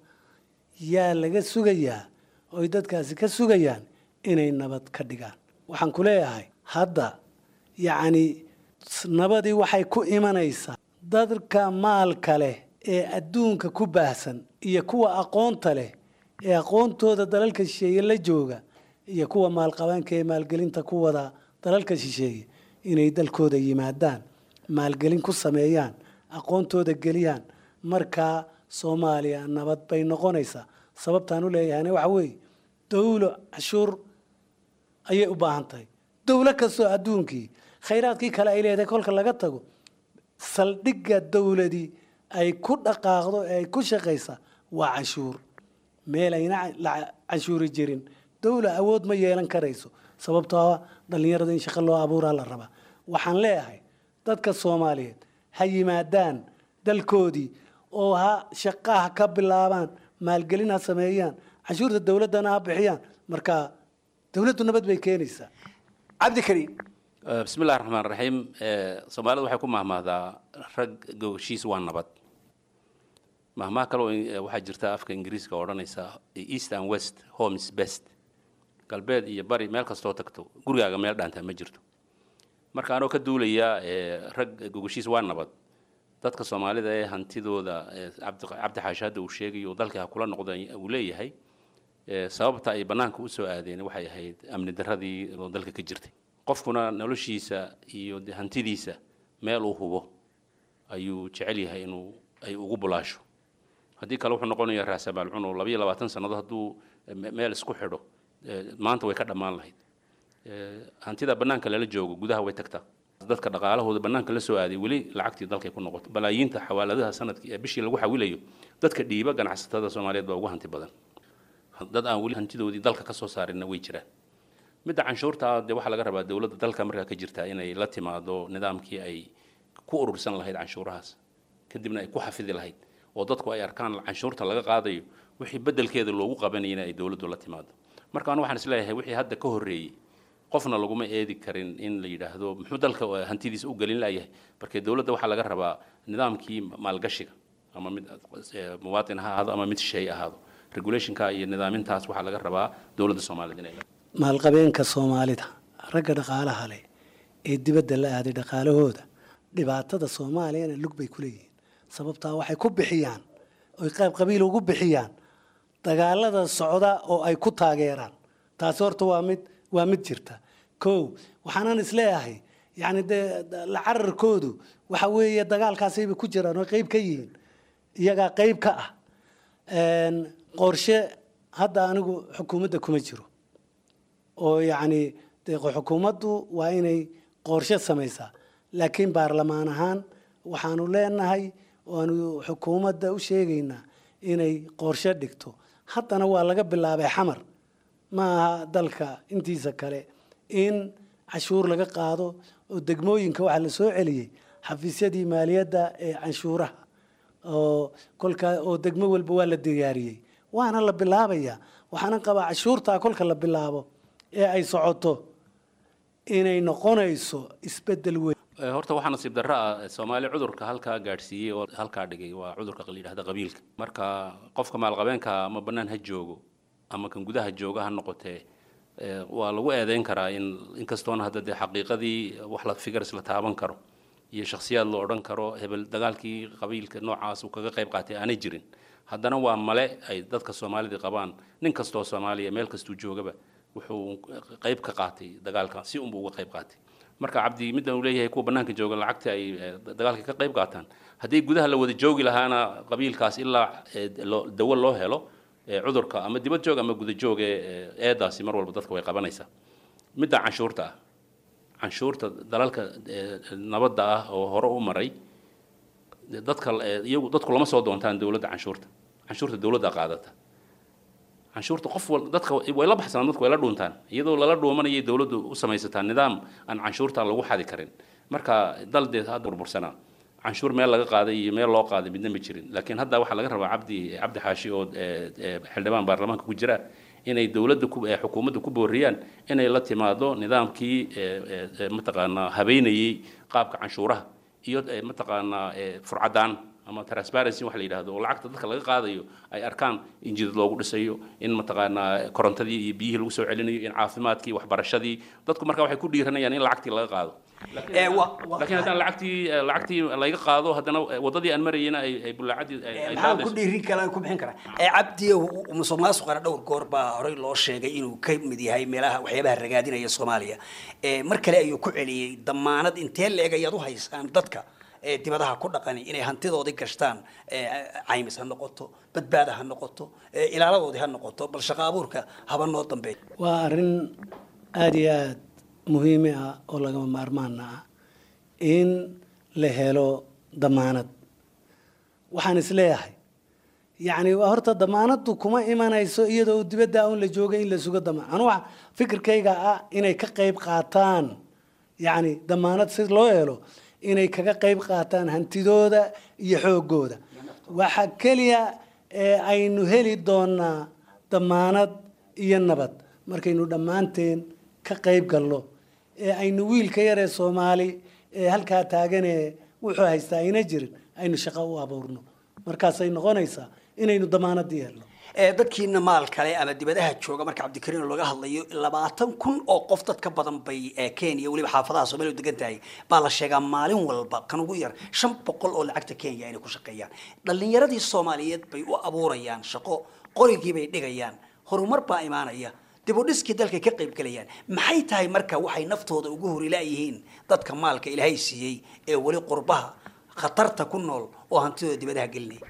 yaa laga sugayaa oy dadkaasi ka sugayaan inay nabad ka dhigaan waxaan ku leeyahay hadda yacni nabadii waxay ku imanaysaa dadka maalka leh ee adduunka ku baahsan iyo kuwa aqoonta leh ee aqoontooda dalalka shisheeye la jooga iyo kuwa maalqabaanka ee maalgelinta ku wada dalalka shisheeye inay dalkooda yimaadaan maalgelin ku sameeyaan aqoontooda geliyaan markaa soomaaliya nabad bay noqonaysaa sababtaan u leeyahayna waxa weeye dawlo cashuur ayay u baahan tahay dowlo kastoo adduunkii khayraadkii kale ay leedahay kolka laga tago saldhigga dowladii ay ku dhaqaaqdo ee ay ku shaqaysa waa canshuur meel ayna la canshuuri jirin dowla awood ma yeelan karayso sababtoo ah dhallinyarada in shaqo loo abuuraa la rabaa waxaan leeyahay dadka soomaaliyeed ha yimaadaan dalkoodii oo ha shaqaha ka bilaabaan maalgelin ha sameeyaan canshuurta dowladdana ha bixiyaan marka dowladdu nabad bay keenaysaa cabdikariim bismi illahi raxmaan raxiim soomaalidu waxay ku mahmahdaa rag gogoshiis waa nabad mahmaha kaloo waxaa jirta afka ingiriiska oo odhanaysa east and west homes best galbeed iyo bari meel kastoo tagto gurigaaga meel dhaantaa ma jirto marka anoo ka duulaya rag gogoshiis waa nabad dadka soomaalida ee hantidooda cabdi xaashi hadda uu sheegayo dalkii ha kula noqda uu leeyahay sababta ay bannaanka usoo aadeen waxay ahayd amni darradii oo dalka ka jirtay qofkuna noloshiisa iyo hantidiisa meel uu hubo ayuu jecel yahay inuu ay ugu bulaasho haddii kale wuxuu noqonayaa raasamaal cuno labayo labaatan sannado hadduu meel isku xidho maanta way ka dhammaan lahayd hantida bannaanka lala joogo gudaha way tagtaa dadka dhaqaalahooda bannaanka la soo aaday weli lacagtii dalkay ku noqoto balaayiinta xawaaladaha sanadkii ee bishii lagu xawilayo dadka dhiiba ganacsatada soomaaliyeed baa ugu hanti badan dad aan weli hantidoodii dalka ka soo saarinna way jiraan midda canshuurta dee waxaa laga rabaa dowladda dalka markaa ka jirta inay la timaado nidaamkii ay ku urursan lahayd canshuurahaas kadibna ay ku xafidi lahayd oo dadku ay arkaan canshuurta laga qaadayo wixii beddelkeeda loogu qabanayana ay dowladdu la timaado marka anu waxaan isleeyahay wixii hadda ka horreeyey qofna laguma eedi karin in la yidhaahdo muxuu dalka hantidiisa u gelin layahay markee dowladda waxaa laga rabaa nidaamkii maalgashiga ama mid muwaatin ha ahaado ama mid shay ahaado regulationka iyo nidaamintaas waxaa laga rabaa dowladda soomaaliyeed inay maalqabeenka soomaalida ragga dhaqaalaha leh ee dibadda la aaday dhaqaalahooda dhibaatada soomaaliyana lug bay ku leeyihiin sababtaa waxay ku bixiyaan oy qayb qabiil ugu bixiyaan dagaalada socda oo ay ku taageeraan taasi horta waa mid waa mid jirta kow waxaanan isleeyahay yacni dee la cararkoodu waxa weeye dagaalkaasayba ku jiraan oo qayb ka yihiin iyagaa qayb ka ah qorshe hadda anigu xukuumadda kuma jiro oo yacni dee xukuumaddu waa inay qorshe samaysaa laakiin baarlamaan ahaan waxaanu leenahay waanu xukuumadda u sheegaynaa inay qorshe dhigto haddana waa laga bilaabay xamar ma aha dalka intiisa kale in cashuur laga qaado oo degmooyinka waxaa la soo celiyey xafiisyadii maaliyadda ee canshuuraha oo kolka oo degmo walba waa la diyaariyey waana la bilaabayaa waxaana qabaa cashuurtaa kolka la bilaabo ee ay socoto inay noqonayso isbeddel weyn horta waxaa nasiib darro ah soomaali cudurka halkaa gaadhsiiyey oo halkaa dhigay waa cudurka la yidhahda qabiilka marka qofka maalqabeenka ama bannaan ha joogo ama kan gudaha jooga ha noqotee waa lagu eedeyn karaa in inkastoona hadda dee xaqiiqadii wax la figars la taaban karo iyo shakhsiyaad la odhan karo hebel dagaalkii qabiilka noocaas uu kaga qayb qaatay aanay jirin haddana waa male ay dadka soomaalida qabaan nin kastoo soomaaliya meel kastuu joogaba wuxuu qayb ka qaatay dagaalka si unbuu uga qayb qaatay marka cabdi middan uu leeyahay kuwa bannaanka jooga lacagta ay dagaalka ka qayb qaataan haddii gudaha la wada joogi lahaana qabiilkaas ilaa dawo loo helo cudurka ama dibad joog ama guda joog ee eedaasi mar walba dadka way qabanaysaa midda canshuurta ah canshuurta dalalka nabadda ah oo hore u maray dadka iyagu dadku lama soo doontaan dowladda canshuurta canshuurta dowladda qaadata canshuurta qof wal dadka way la baxsanaan dadku way la dhuuntaan iyadoo lala dhuumanayay dowladdu u samaysataa nidaam aan canshuurta lagu xadi karin marka dal dee hadda burbursanaa canshuur meel laga qaaday iyo meel loo qaaday midna ma jirin laakiin hadda waxaa laga rabaa cabdi cabdi xaashi oo xildhibaan baarlamaanka ku jira inay dowladda xukuumadda ku booriyaan inay la timaado nidaamkii mataqaanaa habeynayey qaabka canshuuraha iyo mataqaanaa furcadaan ama transparency wax la yidhahdo oo lacagta dadka laga qaadayo ay arkaan in jidad loogu dhisayo in mataqaanaa korontadii iyo biyihii lagu soo celinayo in caafimaadkii waxbarashadii dadku marka waxay ku dhiiranayaan in lacagtii laga qaado laakiin haddaan lacagtii lacagtii laga qaado haddana waddadii aan marayena ay ay bulaacadii maxaa ku dhiirin kara ku bixin kara cabdi musuq maasuqana dhowr goor baa horey loo sheegay inuu ka mid yahay meelaha waxyaabaha ragaadinaya soomaaliya mar kale ayuu ku celiyey damaanad intee leeg ayaad u haysaan dadka dibadaha ku dhaqani inay hantidoodii gashtaan caymis ha noqoto badbaada ha noqoto ilaaladoodii ha noqoto bal shaqo abuurka haba noo dambeeya waa arrin aada iyo aada muhiimi ah oo lagama maarmaana ah in la helo damaanad waxaan isleeyahay yacni waa horta damaanaddu kuma imanayso iyadoo dibadda un la joogay in la sugo damaan anu waxa fikirkayga ah inay ka qayb qaataan yacni damaanad si loo helo inay kaga qayb qaataan hantidooda iyo xoogooda waxa keliya ee aynu heli doonaa damaanad iyo nabad markaynu dhammaanteen ka qayb galno ee aynu wiilka yaree soomaali ee halkaa taaganee wuxuu haystaa ayna jirin aynu shaqo u abuurno markaasay noqonaysaa inaynu damaanadii helno ee dadkiina maal kale ama dibadaha jooga marka cabdikariin laga hadlayo labaatan kun oo qof dad ka badan bay ee kenya weliba xaafadaha soomaaliya u degan tahay baa la sheegaa maalin walba kan ugu yar shan boqol oo lacagta kenya inay ku shaqeeyaan dhallinyaradii soomaaliyeed bay u abuurayaan shaqo qorigii bay dhigayaan horumar baa imaanaya dib u dhiskii dalkay ka qayb galayaan maxay tahay marka waxay naftooda ugu horilaayihiin dadka maalka ilaahay siiyey ee weli qurbaha khatarta ku nool oo hantidooda dibadaha gelinaya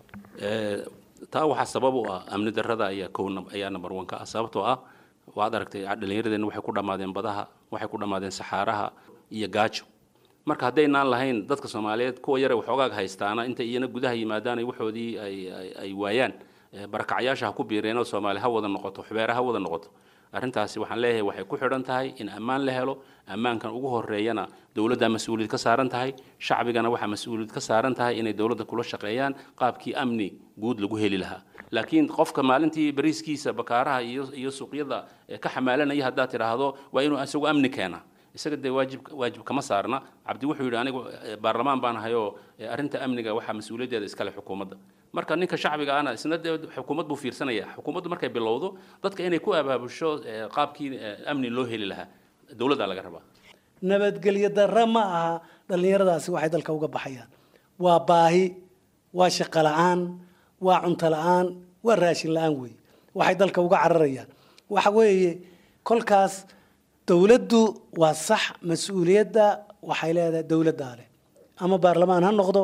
taa waxaa sabab u ah amni darrada ayaa kow ayaa number one ka ah sababtoo ah waad aragtay dhallinyaradeenna waxay ku dhammaadeen badaha waxay ku dhammaadeen saxaaraha iyo gaajo marka haddaynaan lahayn dadka soomaaliyeed kuwa yare waxoogaag haystaana intay iyana gudaha yimaadaan ay waxoodii ay ay waayaan barakacyaasha ha ku biireenoo soomaali ha wada noqoto xubeere ha wada noqoto arrintaasi waxaan leeyahay waxay ku xidhan tahay in ammaan la helo ammaankan ugu horeeyana dowladda mas-uuliyad ka saaran tahay shacbigana waxaa mas-uuliyad ka saaran tahay inay dowladda kula shaqeeyaan qaabkii amni guud lagu heli lahaa laakiin qofka maalintii bariiskiisa bakaaraha iyo iyo suuqyada ka xamaalanaya haddaad tidhaahdo waa inuu isagu amni keena isaga dee waajib waajib kama saarna cabdi wuxuu yidhi anigu baarlamaan baan ahayoo arrinta amniga waxaa mas-uuliyaddeeda iskale xukuumadda marka ninka shacbiga ana isna dee xukuumad buu fiirsanaya xukuumaddu markay bilowdo dadka inay ku abaabusho qaabkii amni loo heli lahaa dowladdaa laga rabaa nabadgelyo darre ma aha dhallinyaradaasi waxay dalka uga baxayaan waa baahi waa shaqo la-aan waa cunto la-aan waa raashin la-aan weeye waxay dalka uga cararayaan waxa weeye kolkaas dowladdu waa sax mas-uuliyadda waxay leedahay dowladdaa leh ama baarlamaan ha noqdo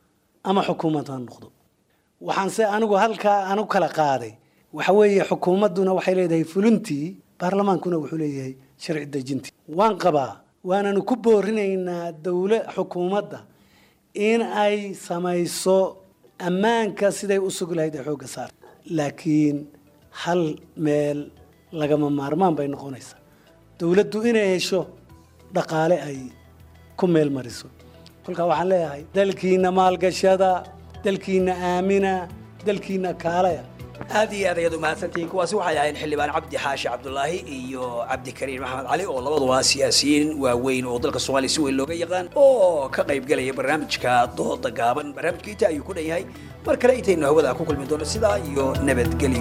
ama xukuumad ha noqdo waxaanse anigu halkaa anu kala qaaday waxa weeye xukuumadduna waxay leedahay fulintii baarlamaankuna wuxuu leeyahay sharci dejintii waan qabaa waananu ku boorinaynaa dowla xukuumadda in ay samayso ammaanka siday u sugi lahayd ee xoogga saar laakiin hal meel lagama maarmaan bay noqonaysaa dowladdu inay hesho dhaqaale ay ku meel mariso kolkaa waxaan leeyahay dalkiina maalgashada dalkiina aamina dalkiina kaalaya aad iyo aad ayaad umahadsantihiin kuwaasi waxay ahayn xildhibaan cabdi xaashi cabdulaahi iyo cabdikariin maxamed cali oo labaduba siyaasiyiin waaweyn oo dalka soomaaliya si weyn looga yaqaan oo ka qaybgelaya barnaamijka dooda gaaban barnaamijka inta ayuu ku dhan yahay mar kale intaynu hawada ku kulmi doono sidaa iyo nabadgelyo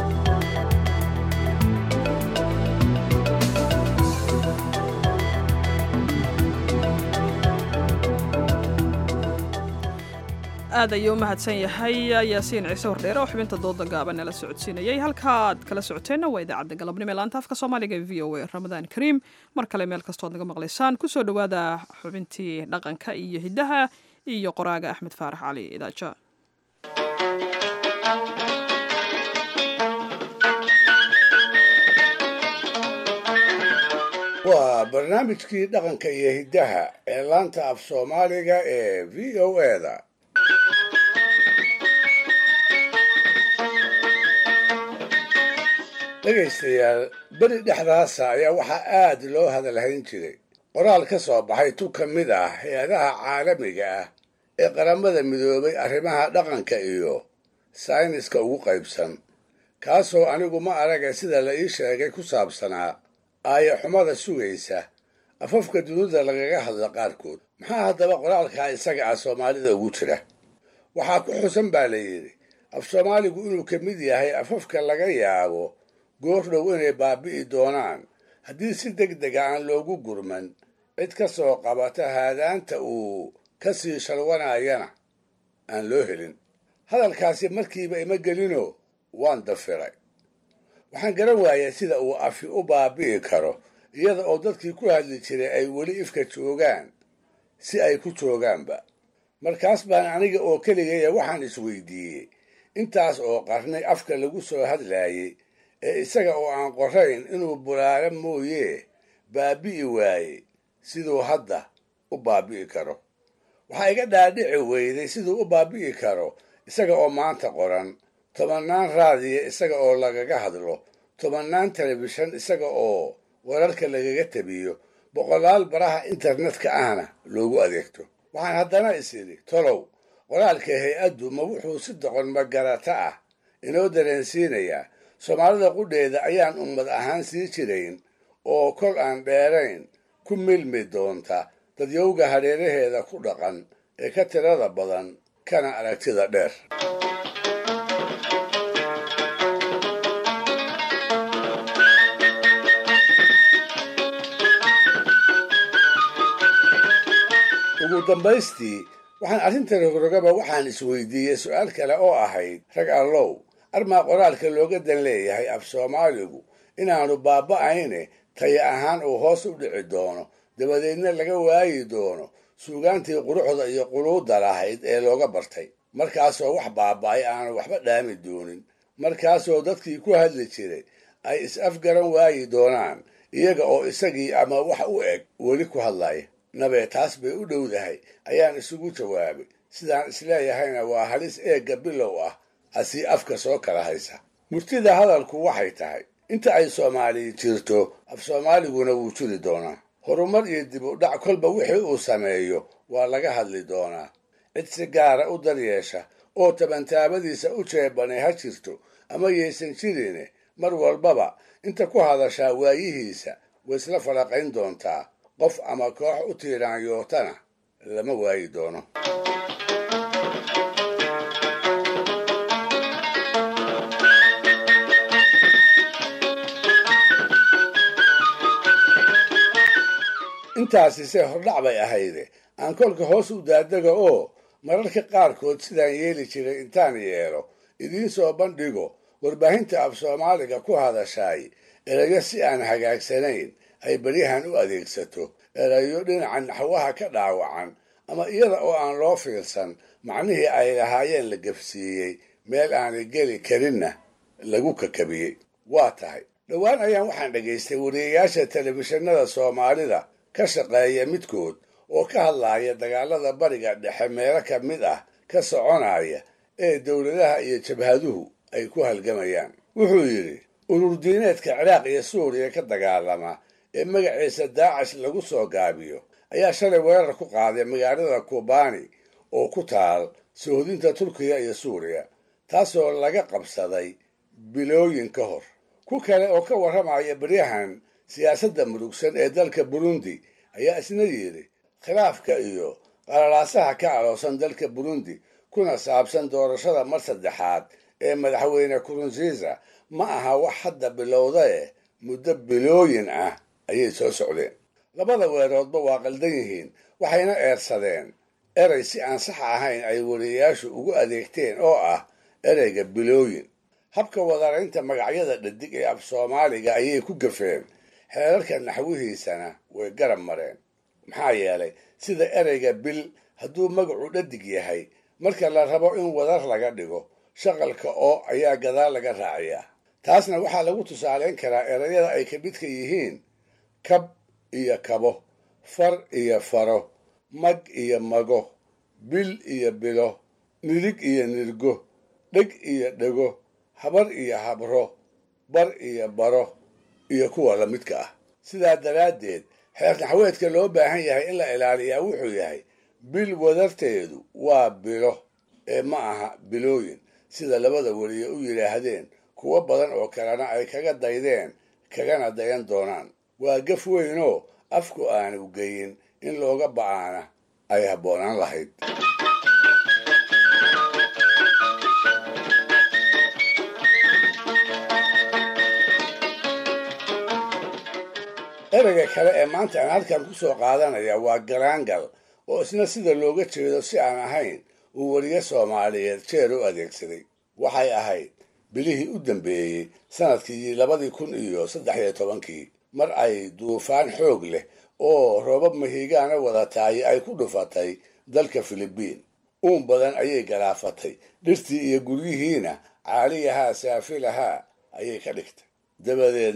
aad ayuu u mahadsan yahay yaasiin ciise hordheere oo xubinta dooda gaaban nala socodsiinayay halkaaad kala socoteenna waa idaacadda galabnimo ee laanta afka soomaaliga ee v o a ramadaan kariim mar kale meel kastood naga maqlaysaan kusoo dhowaada xubintii dhaqanka iyo hiddaha iyo qoraaga axmed faarax cali idaaja waa barnaamijkii dhaqanka iyo hiddaha ee laanta af soomaaliga ee v o eda dhegaystayaal beri dhexdaasa ayaa waxaa aad loo hadalhayn jiray qoraal ka soo baxay tu ka mid ah hay-adaha caalamiga ah ee qaramada midoobay arrimaha dhaqanka iyo sayniska ugu qaybsan kaasoo anigu ma araga sida la ii sheegay ku saabsanaa aaya xumada sugaysa afafka dunida lagaga hadla qaarkood maxaa haddaba qoraalkaa isaga ah soomaalida ugu jira waxaa ku xusan baa la yidhi af soomaaligu inuu ka mid yahay afafka laga yaabo goordhow inay baabi'i doonaan haddii si deg dega aan loogu gurman cid ka soo qabata haadaanta uu ka sii shalwanayana aan loo helin hadalkaasi markiiba ima gelino waan dafiray waxaan garan waayay sida uu afi u baabi'i karo iyada oo dadkii ku hadli jiray ay weli ifka joogaan si ay ku joogaanba markaas baan aniga oo keligaya waxaan isweydiiyey intaas oo qarnay afka lagu soo hadlaayey ee isaga oo aan qorayn inuu bulaalo mooyee baabi'i waayey siduu hadda u baabi'i karo waxaa iga dhaadhici weyday siduu u baabi'i karo isaga oo maanta qoran tobannaan raadiya isaga oo lagaga hadlo tobannaan telefishan isaga oo wararka lagaga tabiyo boqolaal baraha internetka ahna loogu adeegto waxaan haddana is idhi tolow qoraalka hay-addu ma wuxuu si doqon magarata ah inoo dareensiinayaa soomaalida qudheeda ayaan ummad ahaan sii jirayn oo kol aan dheerayn ku milmi doonta dadyowga hareeraheeda ku dhaqan ee ka tirada badan kana aragtida dheer ugu dambaystii waxaan arrinta rogrogaba waxaan isweydiiyey su-aal kale oo ahayd rag allow armaa qoraalka looga dan leeyahay af soomaaligu inaanu baaba'ayne taya ahaan uu hoos u dhici doono dabadeedna laga waayi doono suugaantii quruxda iyo quluudda lahayd ee looga bartay markaasoo wax baaba'ay aanu waxba dhaami doonin markaasoo dadkii ku hadli jiray ay is-afgaran waayi doonaan iyaga oo isagii ama wax u eg weli ku hadlaya nabee taas bay u dhowdahay ayaan isugu jawaabay sidaan isleeyahayna waa halis eegga bilow ah asii afka soo kala haysa murtida hadalku waxay tahay inta ay soomaali jirto af soomaaliguna wuu jiri doonaa horumar iyo dib u dhac kolba wixii uu sameeyo waa laga hadli doonaa cid si gaara u daryeesha oo tabantaabadiisa u jeebanay ha jirto ama yaysan jirine mar walbaba inta ku hadashaa waayihiisa way isla faraqayn doontaa qof ama koox u tiiraanyootana lama waayi doono intaasi se hordhac bay ahayde aan kolka hoos u daadega oo mararka qaarkood sidaan yeeli jiray intaan yeelo idiin soo bandhigo warbaahinta af soomaaliga ku hadashaay erayo si aan hagaagsanayn ay beryahan u adeegsato erayo dhinaca naxwaha ka dhaawacan ama iyada oo aan loo fiirsan macnihii ay lahaayeen la gafsiiyey meel aanay geli karinna lagu kakabiyey waa tahay dhowaan ayaan waxaan dhegaystay wariyayaasha telefishinada soomaalida ka shaqeeya midkood oo ka hadlaaya dagaalada bariga dhexe meelo ka mid ah ka soconaya ee dowladaha iyo jabhaduhu ay ku halgamayaan wuxuu yidhi urur diineedka ciraaq iyo suuriya ka dagaalama ee magaciisa daacash lagu soo gaabiyo ayaa shalay weerar ku qaaday magaalada kubani oo ku taal sohodinta turkiya iyo suuriya taasoo laga qabsaday bilooyin ka hor ku kale oo ka warramaya beryahan siyaasadda murugsan ee dalka burundi ayaa isna yidhi khilaafka iyo qalalaasaha ka aloosan dalka burundi kuna saabsan doorashada mar saddexaad ee madaxweyne kurunziisa ma aha wax hadda bilowda eh muddo bilooyin ah ayay soo socdeen labada weeroodba waa qaldan yihiin waxayna eersadeen erey si aan sax ahayn ay wariyayaashu ugu adeegteen oo ah ereyga bilooyin habka wadaraynta magacyada dhadig ee af soomaaliga ayay ku gafeen xeerarka naxwihiisana way garab mareen maxaa yeelay sida ereyga bil hadduu magacu dhadig yahay marka la rabo in wadar laga dhigo shaqalka oo ayaa gadaal laga raaciyaa taasna waxaa lagu tusaaleyn karaa erayada ay ka midka yihiin kab iyo kabo far iyo faro mag iyo mago bil iyo bilo nidig iyo nirgo dheg iyo dhego habar iyo habro bar iyo baro iyo kuwa la midka ah sidaa daraaddeed xeer naxweedka loo baahan yahay in la ilaaliyaa wuxuu yahay bil wadarteedu waa bilo ee ma aha bilooyin sida labada weliye u yidhaahdeen kuwo badan oo kalena ay kaga daydeen kagana dayan doonaan waa gaf weynoo afku aanu geyin in looga ba'aana ay habboonaan lahayd ereyga kale ee maanta aan halkan ku soo qaadanaya waa garaangal oo isna sida looga jeedo si aan ahayn uu weriye soomaaliyeed jeer u adeegsaday waxay ahayd bilihii u dambeeyey sanadkii labadii kun iyo saddex iyo tobankii mar ay duufaan xoog leh oo roobab mahiigaana wadataay ay ku dhufatay dalka filibiin uun badan ayay galaafatay dhirtii iyo guryihiina caaliyahaa saafilahaa ayay ka dhigtay dabadeedna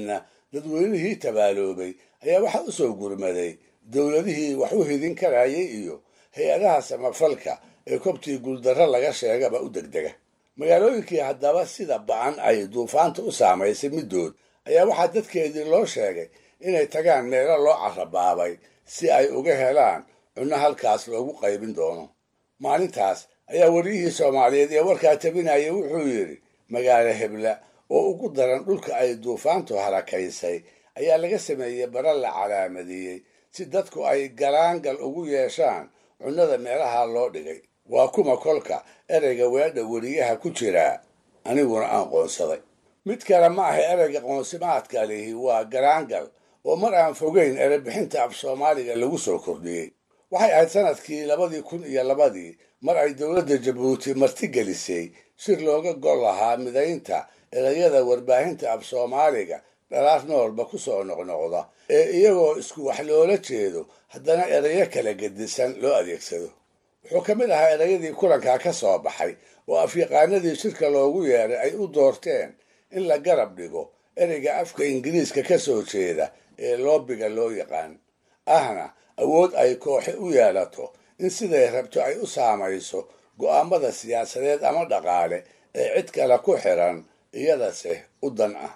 dadweynihii tabaaloobay ayaa waxaa u soo gurmaday dowladihii wax u hidin karayay iyo hay-adaha samafalka ee kobtii guuldarro laga sheegaba u degdega magaalooyinkii haddaba sida ba-an ay duufaanta u saamaysay middood ayaa waxaa dadkeedii loo sheegay inay tagaan meelo loo carabaabay si ay uga helaan cunno halkaas loogu qaybin doono maalintaas ayaa wariyihii soomaaliyeed ee warkaa tabinayay wuxuu yidhi magaalo hebla oo ugu daran dhulka ay duufaantu harakaysay ayaa laga sameeyey bara la calaamadeeyey si dadku ay galaangal ugu yeeshaan cunnada meelaha loo dhigay waa kuma kolka ereyga weedha weriyaha ku jiraa aniguna aan qoonsaday mid kale ma aha ereyga qoonsimaadka lihi waa galaangal oo mar aan fogeyn erebixinta af soomaaliga lagu soo kordhiyey waxay ahayd sanadkii labadii kun iyo labadii mar ay dowladda jabuuti martigelisay shir looga gol lahaa midaynta ereyada warbaahinta af soomaaliga dhalaar noolba ku soo noqnoqda ee iyagoo isku wax loola jeedo haddana ereyo kala gedisan loo adeegsado wuxuu ka mid ahaa ereyadii kulankaa ka soo baxay oo afyaqaanadii shirka loogu yeeray ay u doorteen in la garab dhigo ereyga afka ingiriiska ka soo jeeda ee loobiga loo yaqaan ahna awood ay kooxe u yeelato in siday rabto ay u saamayso go'aamada siyaasadeed ama dhaqaale ee cid kale ku xiran iyadase u dan ah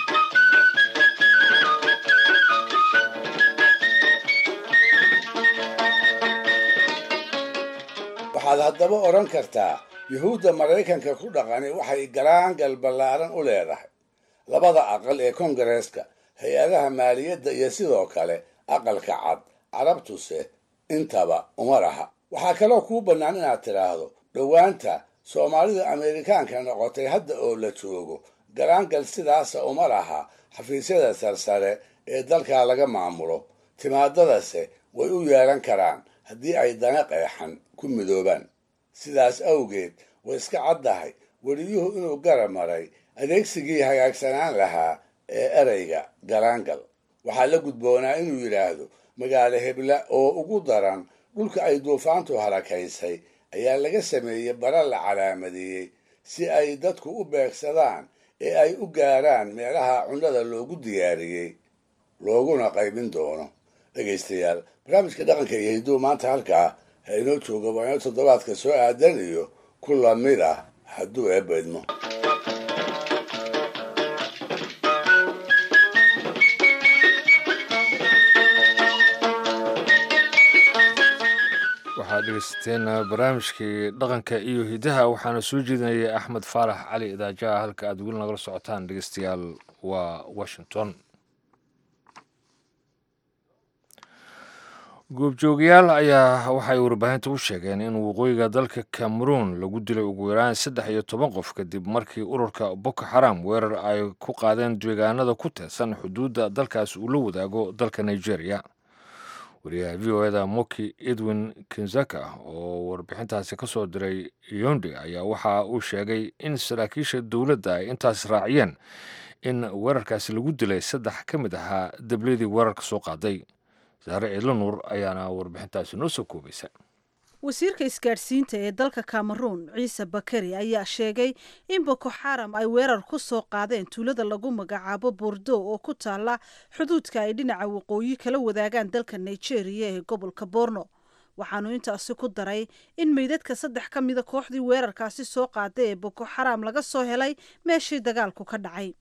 waxaad haddaba odhan kartaa yuhuudda maraykanka ku dhaqani waxay galaangal ballaaran u leedahay labada aqal ee kongareeska hay-adaha maaliyadda iyo sidoo kale aqalka cad carabtuse intaba uma laha waxaa kaloo kuu bannaan inaad tidhaahdo dhowaanta soomaalida ameerikaanka noqotay hadda oo la joogo galaangal sidaasa uma laha xafiisyada sarsare ee dalkaa laga maamulo timaadadase way u yeelan karaan haddii ay dana qeexan ku midoobaan sidaas awgeed way iska caddahay weliyuhu inuu garab maray adeegsigii hagaagsanaan lahaa ee ereyga galaangal waxaa la gudboonaa inuu yidhaahdo magaalo hebla oo ugu daran dhulka ay duufaantu harakaysay ayaa laga sameeyey bara la calaamadeeyey si ay dadku u beegsadaan ee ay u gaaraan meelaha cunnada loogu diyaariyey looguna qaybin doono dhegaystayaal barnaamijka dhaqanka iyo hidduu maanta halkaa ha inoo jooga waa inoo toddobaadka soo aadan iyo ku lamid ah hadduu eebbaydmo waxaad dhegeysateen barnaamijkii dhaqanka iyo hidaha waxaana soo jeedinayay axmed faarax cali idaajaha halka aad weli nagala socotaan dhegeystayaal waa washington goobjoogayaal ayaa waxay warbaahinta u sheegeen in waqooyiga dalka cameroon lagu dilay ugu yaraan saddex iyo toban qof kadib markii ururka boko xaram weerar ay ku qaadeen deegaanada ku teedsan xuduudda dalkaas uu la wadaago dalka nigeria wariyaha v o eda moki edwin kinzaka oo warbixintaasi ka soo diray yondi ayaa waxa uu sheegay in saraakiisha dowladda ay intaas raaciyeen in weerarkaasi lagu dilay saddex ka mid ahaa dabladii weerarka soo qaaday saare ciidlo nuur ayaana warbixintaasi noo soo koobaysa wasiirka isgaadhsiinta ee dalka cameroon ciise bakari ayaa sheegay in boko xaram ay weerar ku soo qaadeen tuulada lagu magacaabo bordo oo ku taala xuduudka ay dhinaca waqooyi kala wadaagaan dalka nigeria ee gobolka borno waxaanu intaasi ku daray in meydadka saddex ka mida kooxdii weerarkaasi soo qaaday ee boko xaram laga soo helay meeshii dagaalku ka dhacay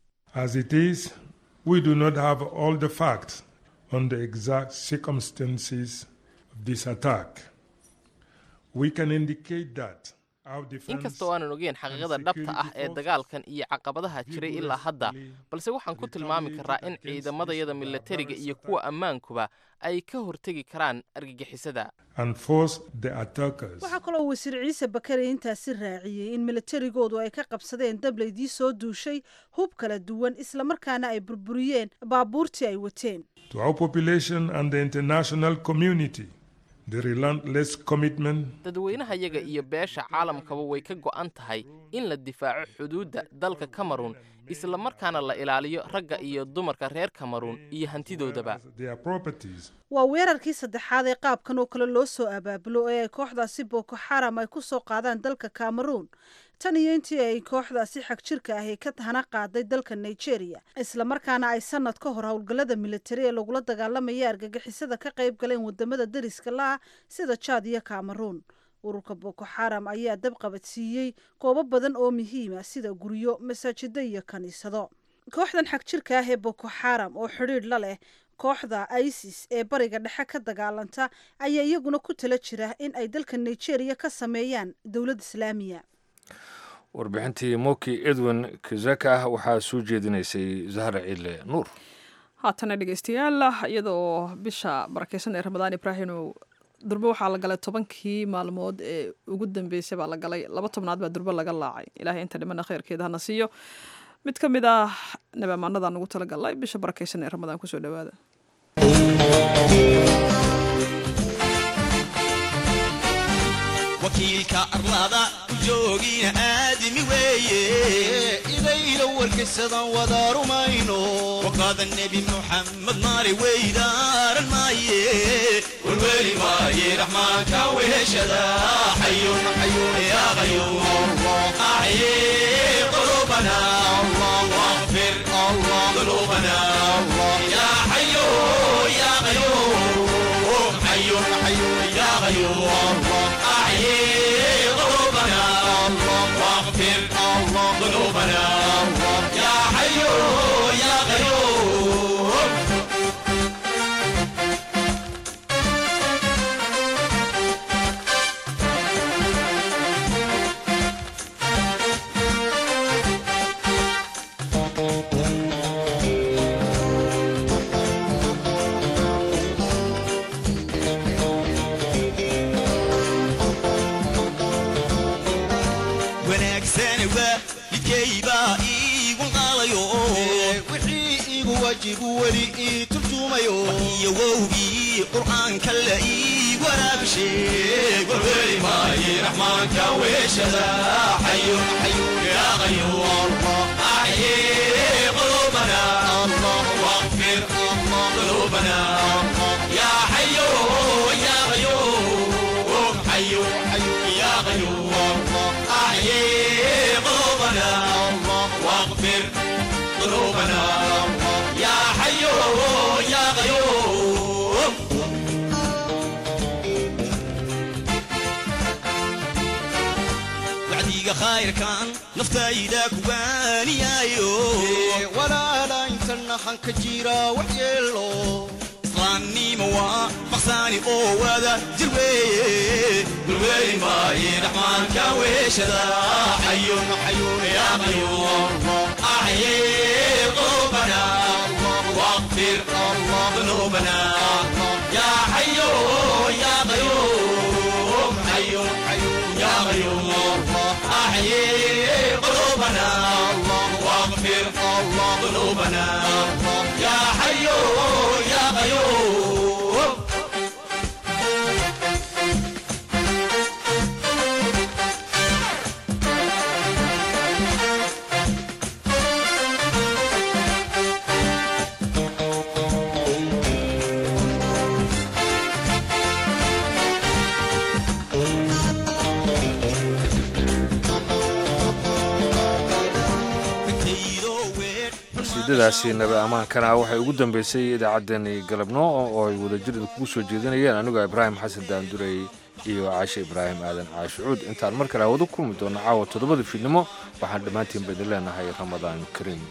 on the exact circumstances of this attack. We can indicate that inkastoo aanan ogeyn xaqiiqada dhabta ah ee dagaalkan iyo caqabadaha jiray ilaa hadda balse waxaan ku tilmaami karaa in ciidamadayada milatariga iyo kuwa ammaankuba ay ka hortegi karaan argagixisada waxaa kaloo wasiir ciise bakari intaasi raaciyey in milatarigoodu ay ka qabsadeen dablaydii soo duushay hub kala duwan islamarkaana ay burburiyeen baabuurtii ay wateen to our population and the international community the relentless commitment dadweynaha yaga iyo beesha caalamkaba way ka go'an tahay in la difaaco xuduudda dalka cameroon isla markaana la ilaaliyo ragga iyo dumarka reer cameroon iyo hantidoodaba waa weerarkii saddexaad ee qaabkan oo kale loo soo abaabulo ee ay kooxdaasi boko xaram ay ku soo qaadaan dalka cameroon tan iyo intii ay kooxdaasi xag jirka ahi ka hana qaaday dalka nigeria islamarkaana ay sanad ka hor howlgallada militari ee lagula dagaalamaya argagixisada ka qayb galeen wadamada dariska la-ah sida jaad iyo cameroon ururka boko xaram ayaa dab qabadsiiyey goobo badan oo muhiima sida guryo masaajida iyo kaniisado kooxdan xag jirka ah ee boko xaram oo xidhiidh la leh kooxda isis ee bariga dhexe ka dagaalanta ayaa iyaguna ku tala jira in ay dalka nigeria ka sameeyaan dowlad islaamiya warbixintii moki edwin kizaka waxaa soo jeedinaysay zahra ciile nuur haatana dhegeystayaal iyadoo bisha barakeysan ee ramadaan ibraahim durbe waxaa la galay tobankii maalmood ee ugu dambeysay baa la galay laba tobnaad baa durbe laga laacay ilaahay inta dhimana kheyrkeeda hana siiyo mid ka mid ah nabaamaanadan ugu talagalay bisha barakeysan ee ramadaan kusoo dhawaada wakiilka arlada ku joogina aadami weeye idayla warkaysadan wada rumayno waqaada nebi muxamed maali weydaaran maaye warweli maaye raxmaanka weheshada xayun xayun yaa qayuum axye qulubana واغفر ذنوبنا يا حي يا قيوم حي حي يا قيوم أحيي قلوبنا واغفر ذنوبنا يا حي يا قيوم wanaagsani waa midkaybaa iigu qaalayo wixii iigu waajibu weli ii turjumayo iyo wowgii qur'aanka la ii waraabisheeg warweli maaye raxmaanka weeshada xayun xayun yaa qayuum axye qulubana واغفر ذنوبنا يا حي يا قيوم حي حي يا قيوم أحيي قلوبنا واغفر ذنوبنا يا حي يا قيوم wacdiga khayrkan naftayda kubaaniyaayo walaala intana hanka jira wax yeelo islaamnimo waa maqsaani oo wada jir weeye gulweeli maaye raxmaanka weeshada xayun xayun yaa qayuum axye qulubana واغفر ذنوبنا يا حي يا قيوم حي حي يا قيوم أحيي قلوبنا واغفر ذنوبنا يا حي يا قيوم qasiidadaasi nabi ammaankana waxay ugu dambeysay idaacaddani galabno oo ay wadajir kugu soo jeedinayeen anigoo ibraahim xasan daandurey iyo caashe ibraahim aadan caashucuud intaan mar kale hawada kulmi doono caawa toddobada fiidnimo waxaan dhammaantiin baydin leenahay ramadaan kariim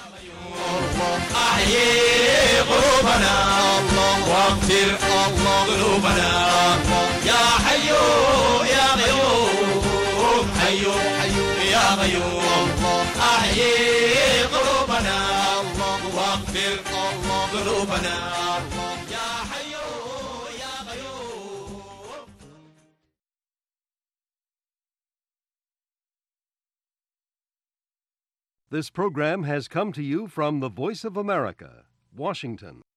أحيي قلوبنا واغفر ذنوبنا يا حي يا قيوم حي حي يا قيوم أحيي قلوبنا واغفر ذنوبنا يا حي يا قيوم This program has come to you from the Voice of America, Washington.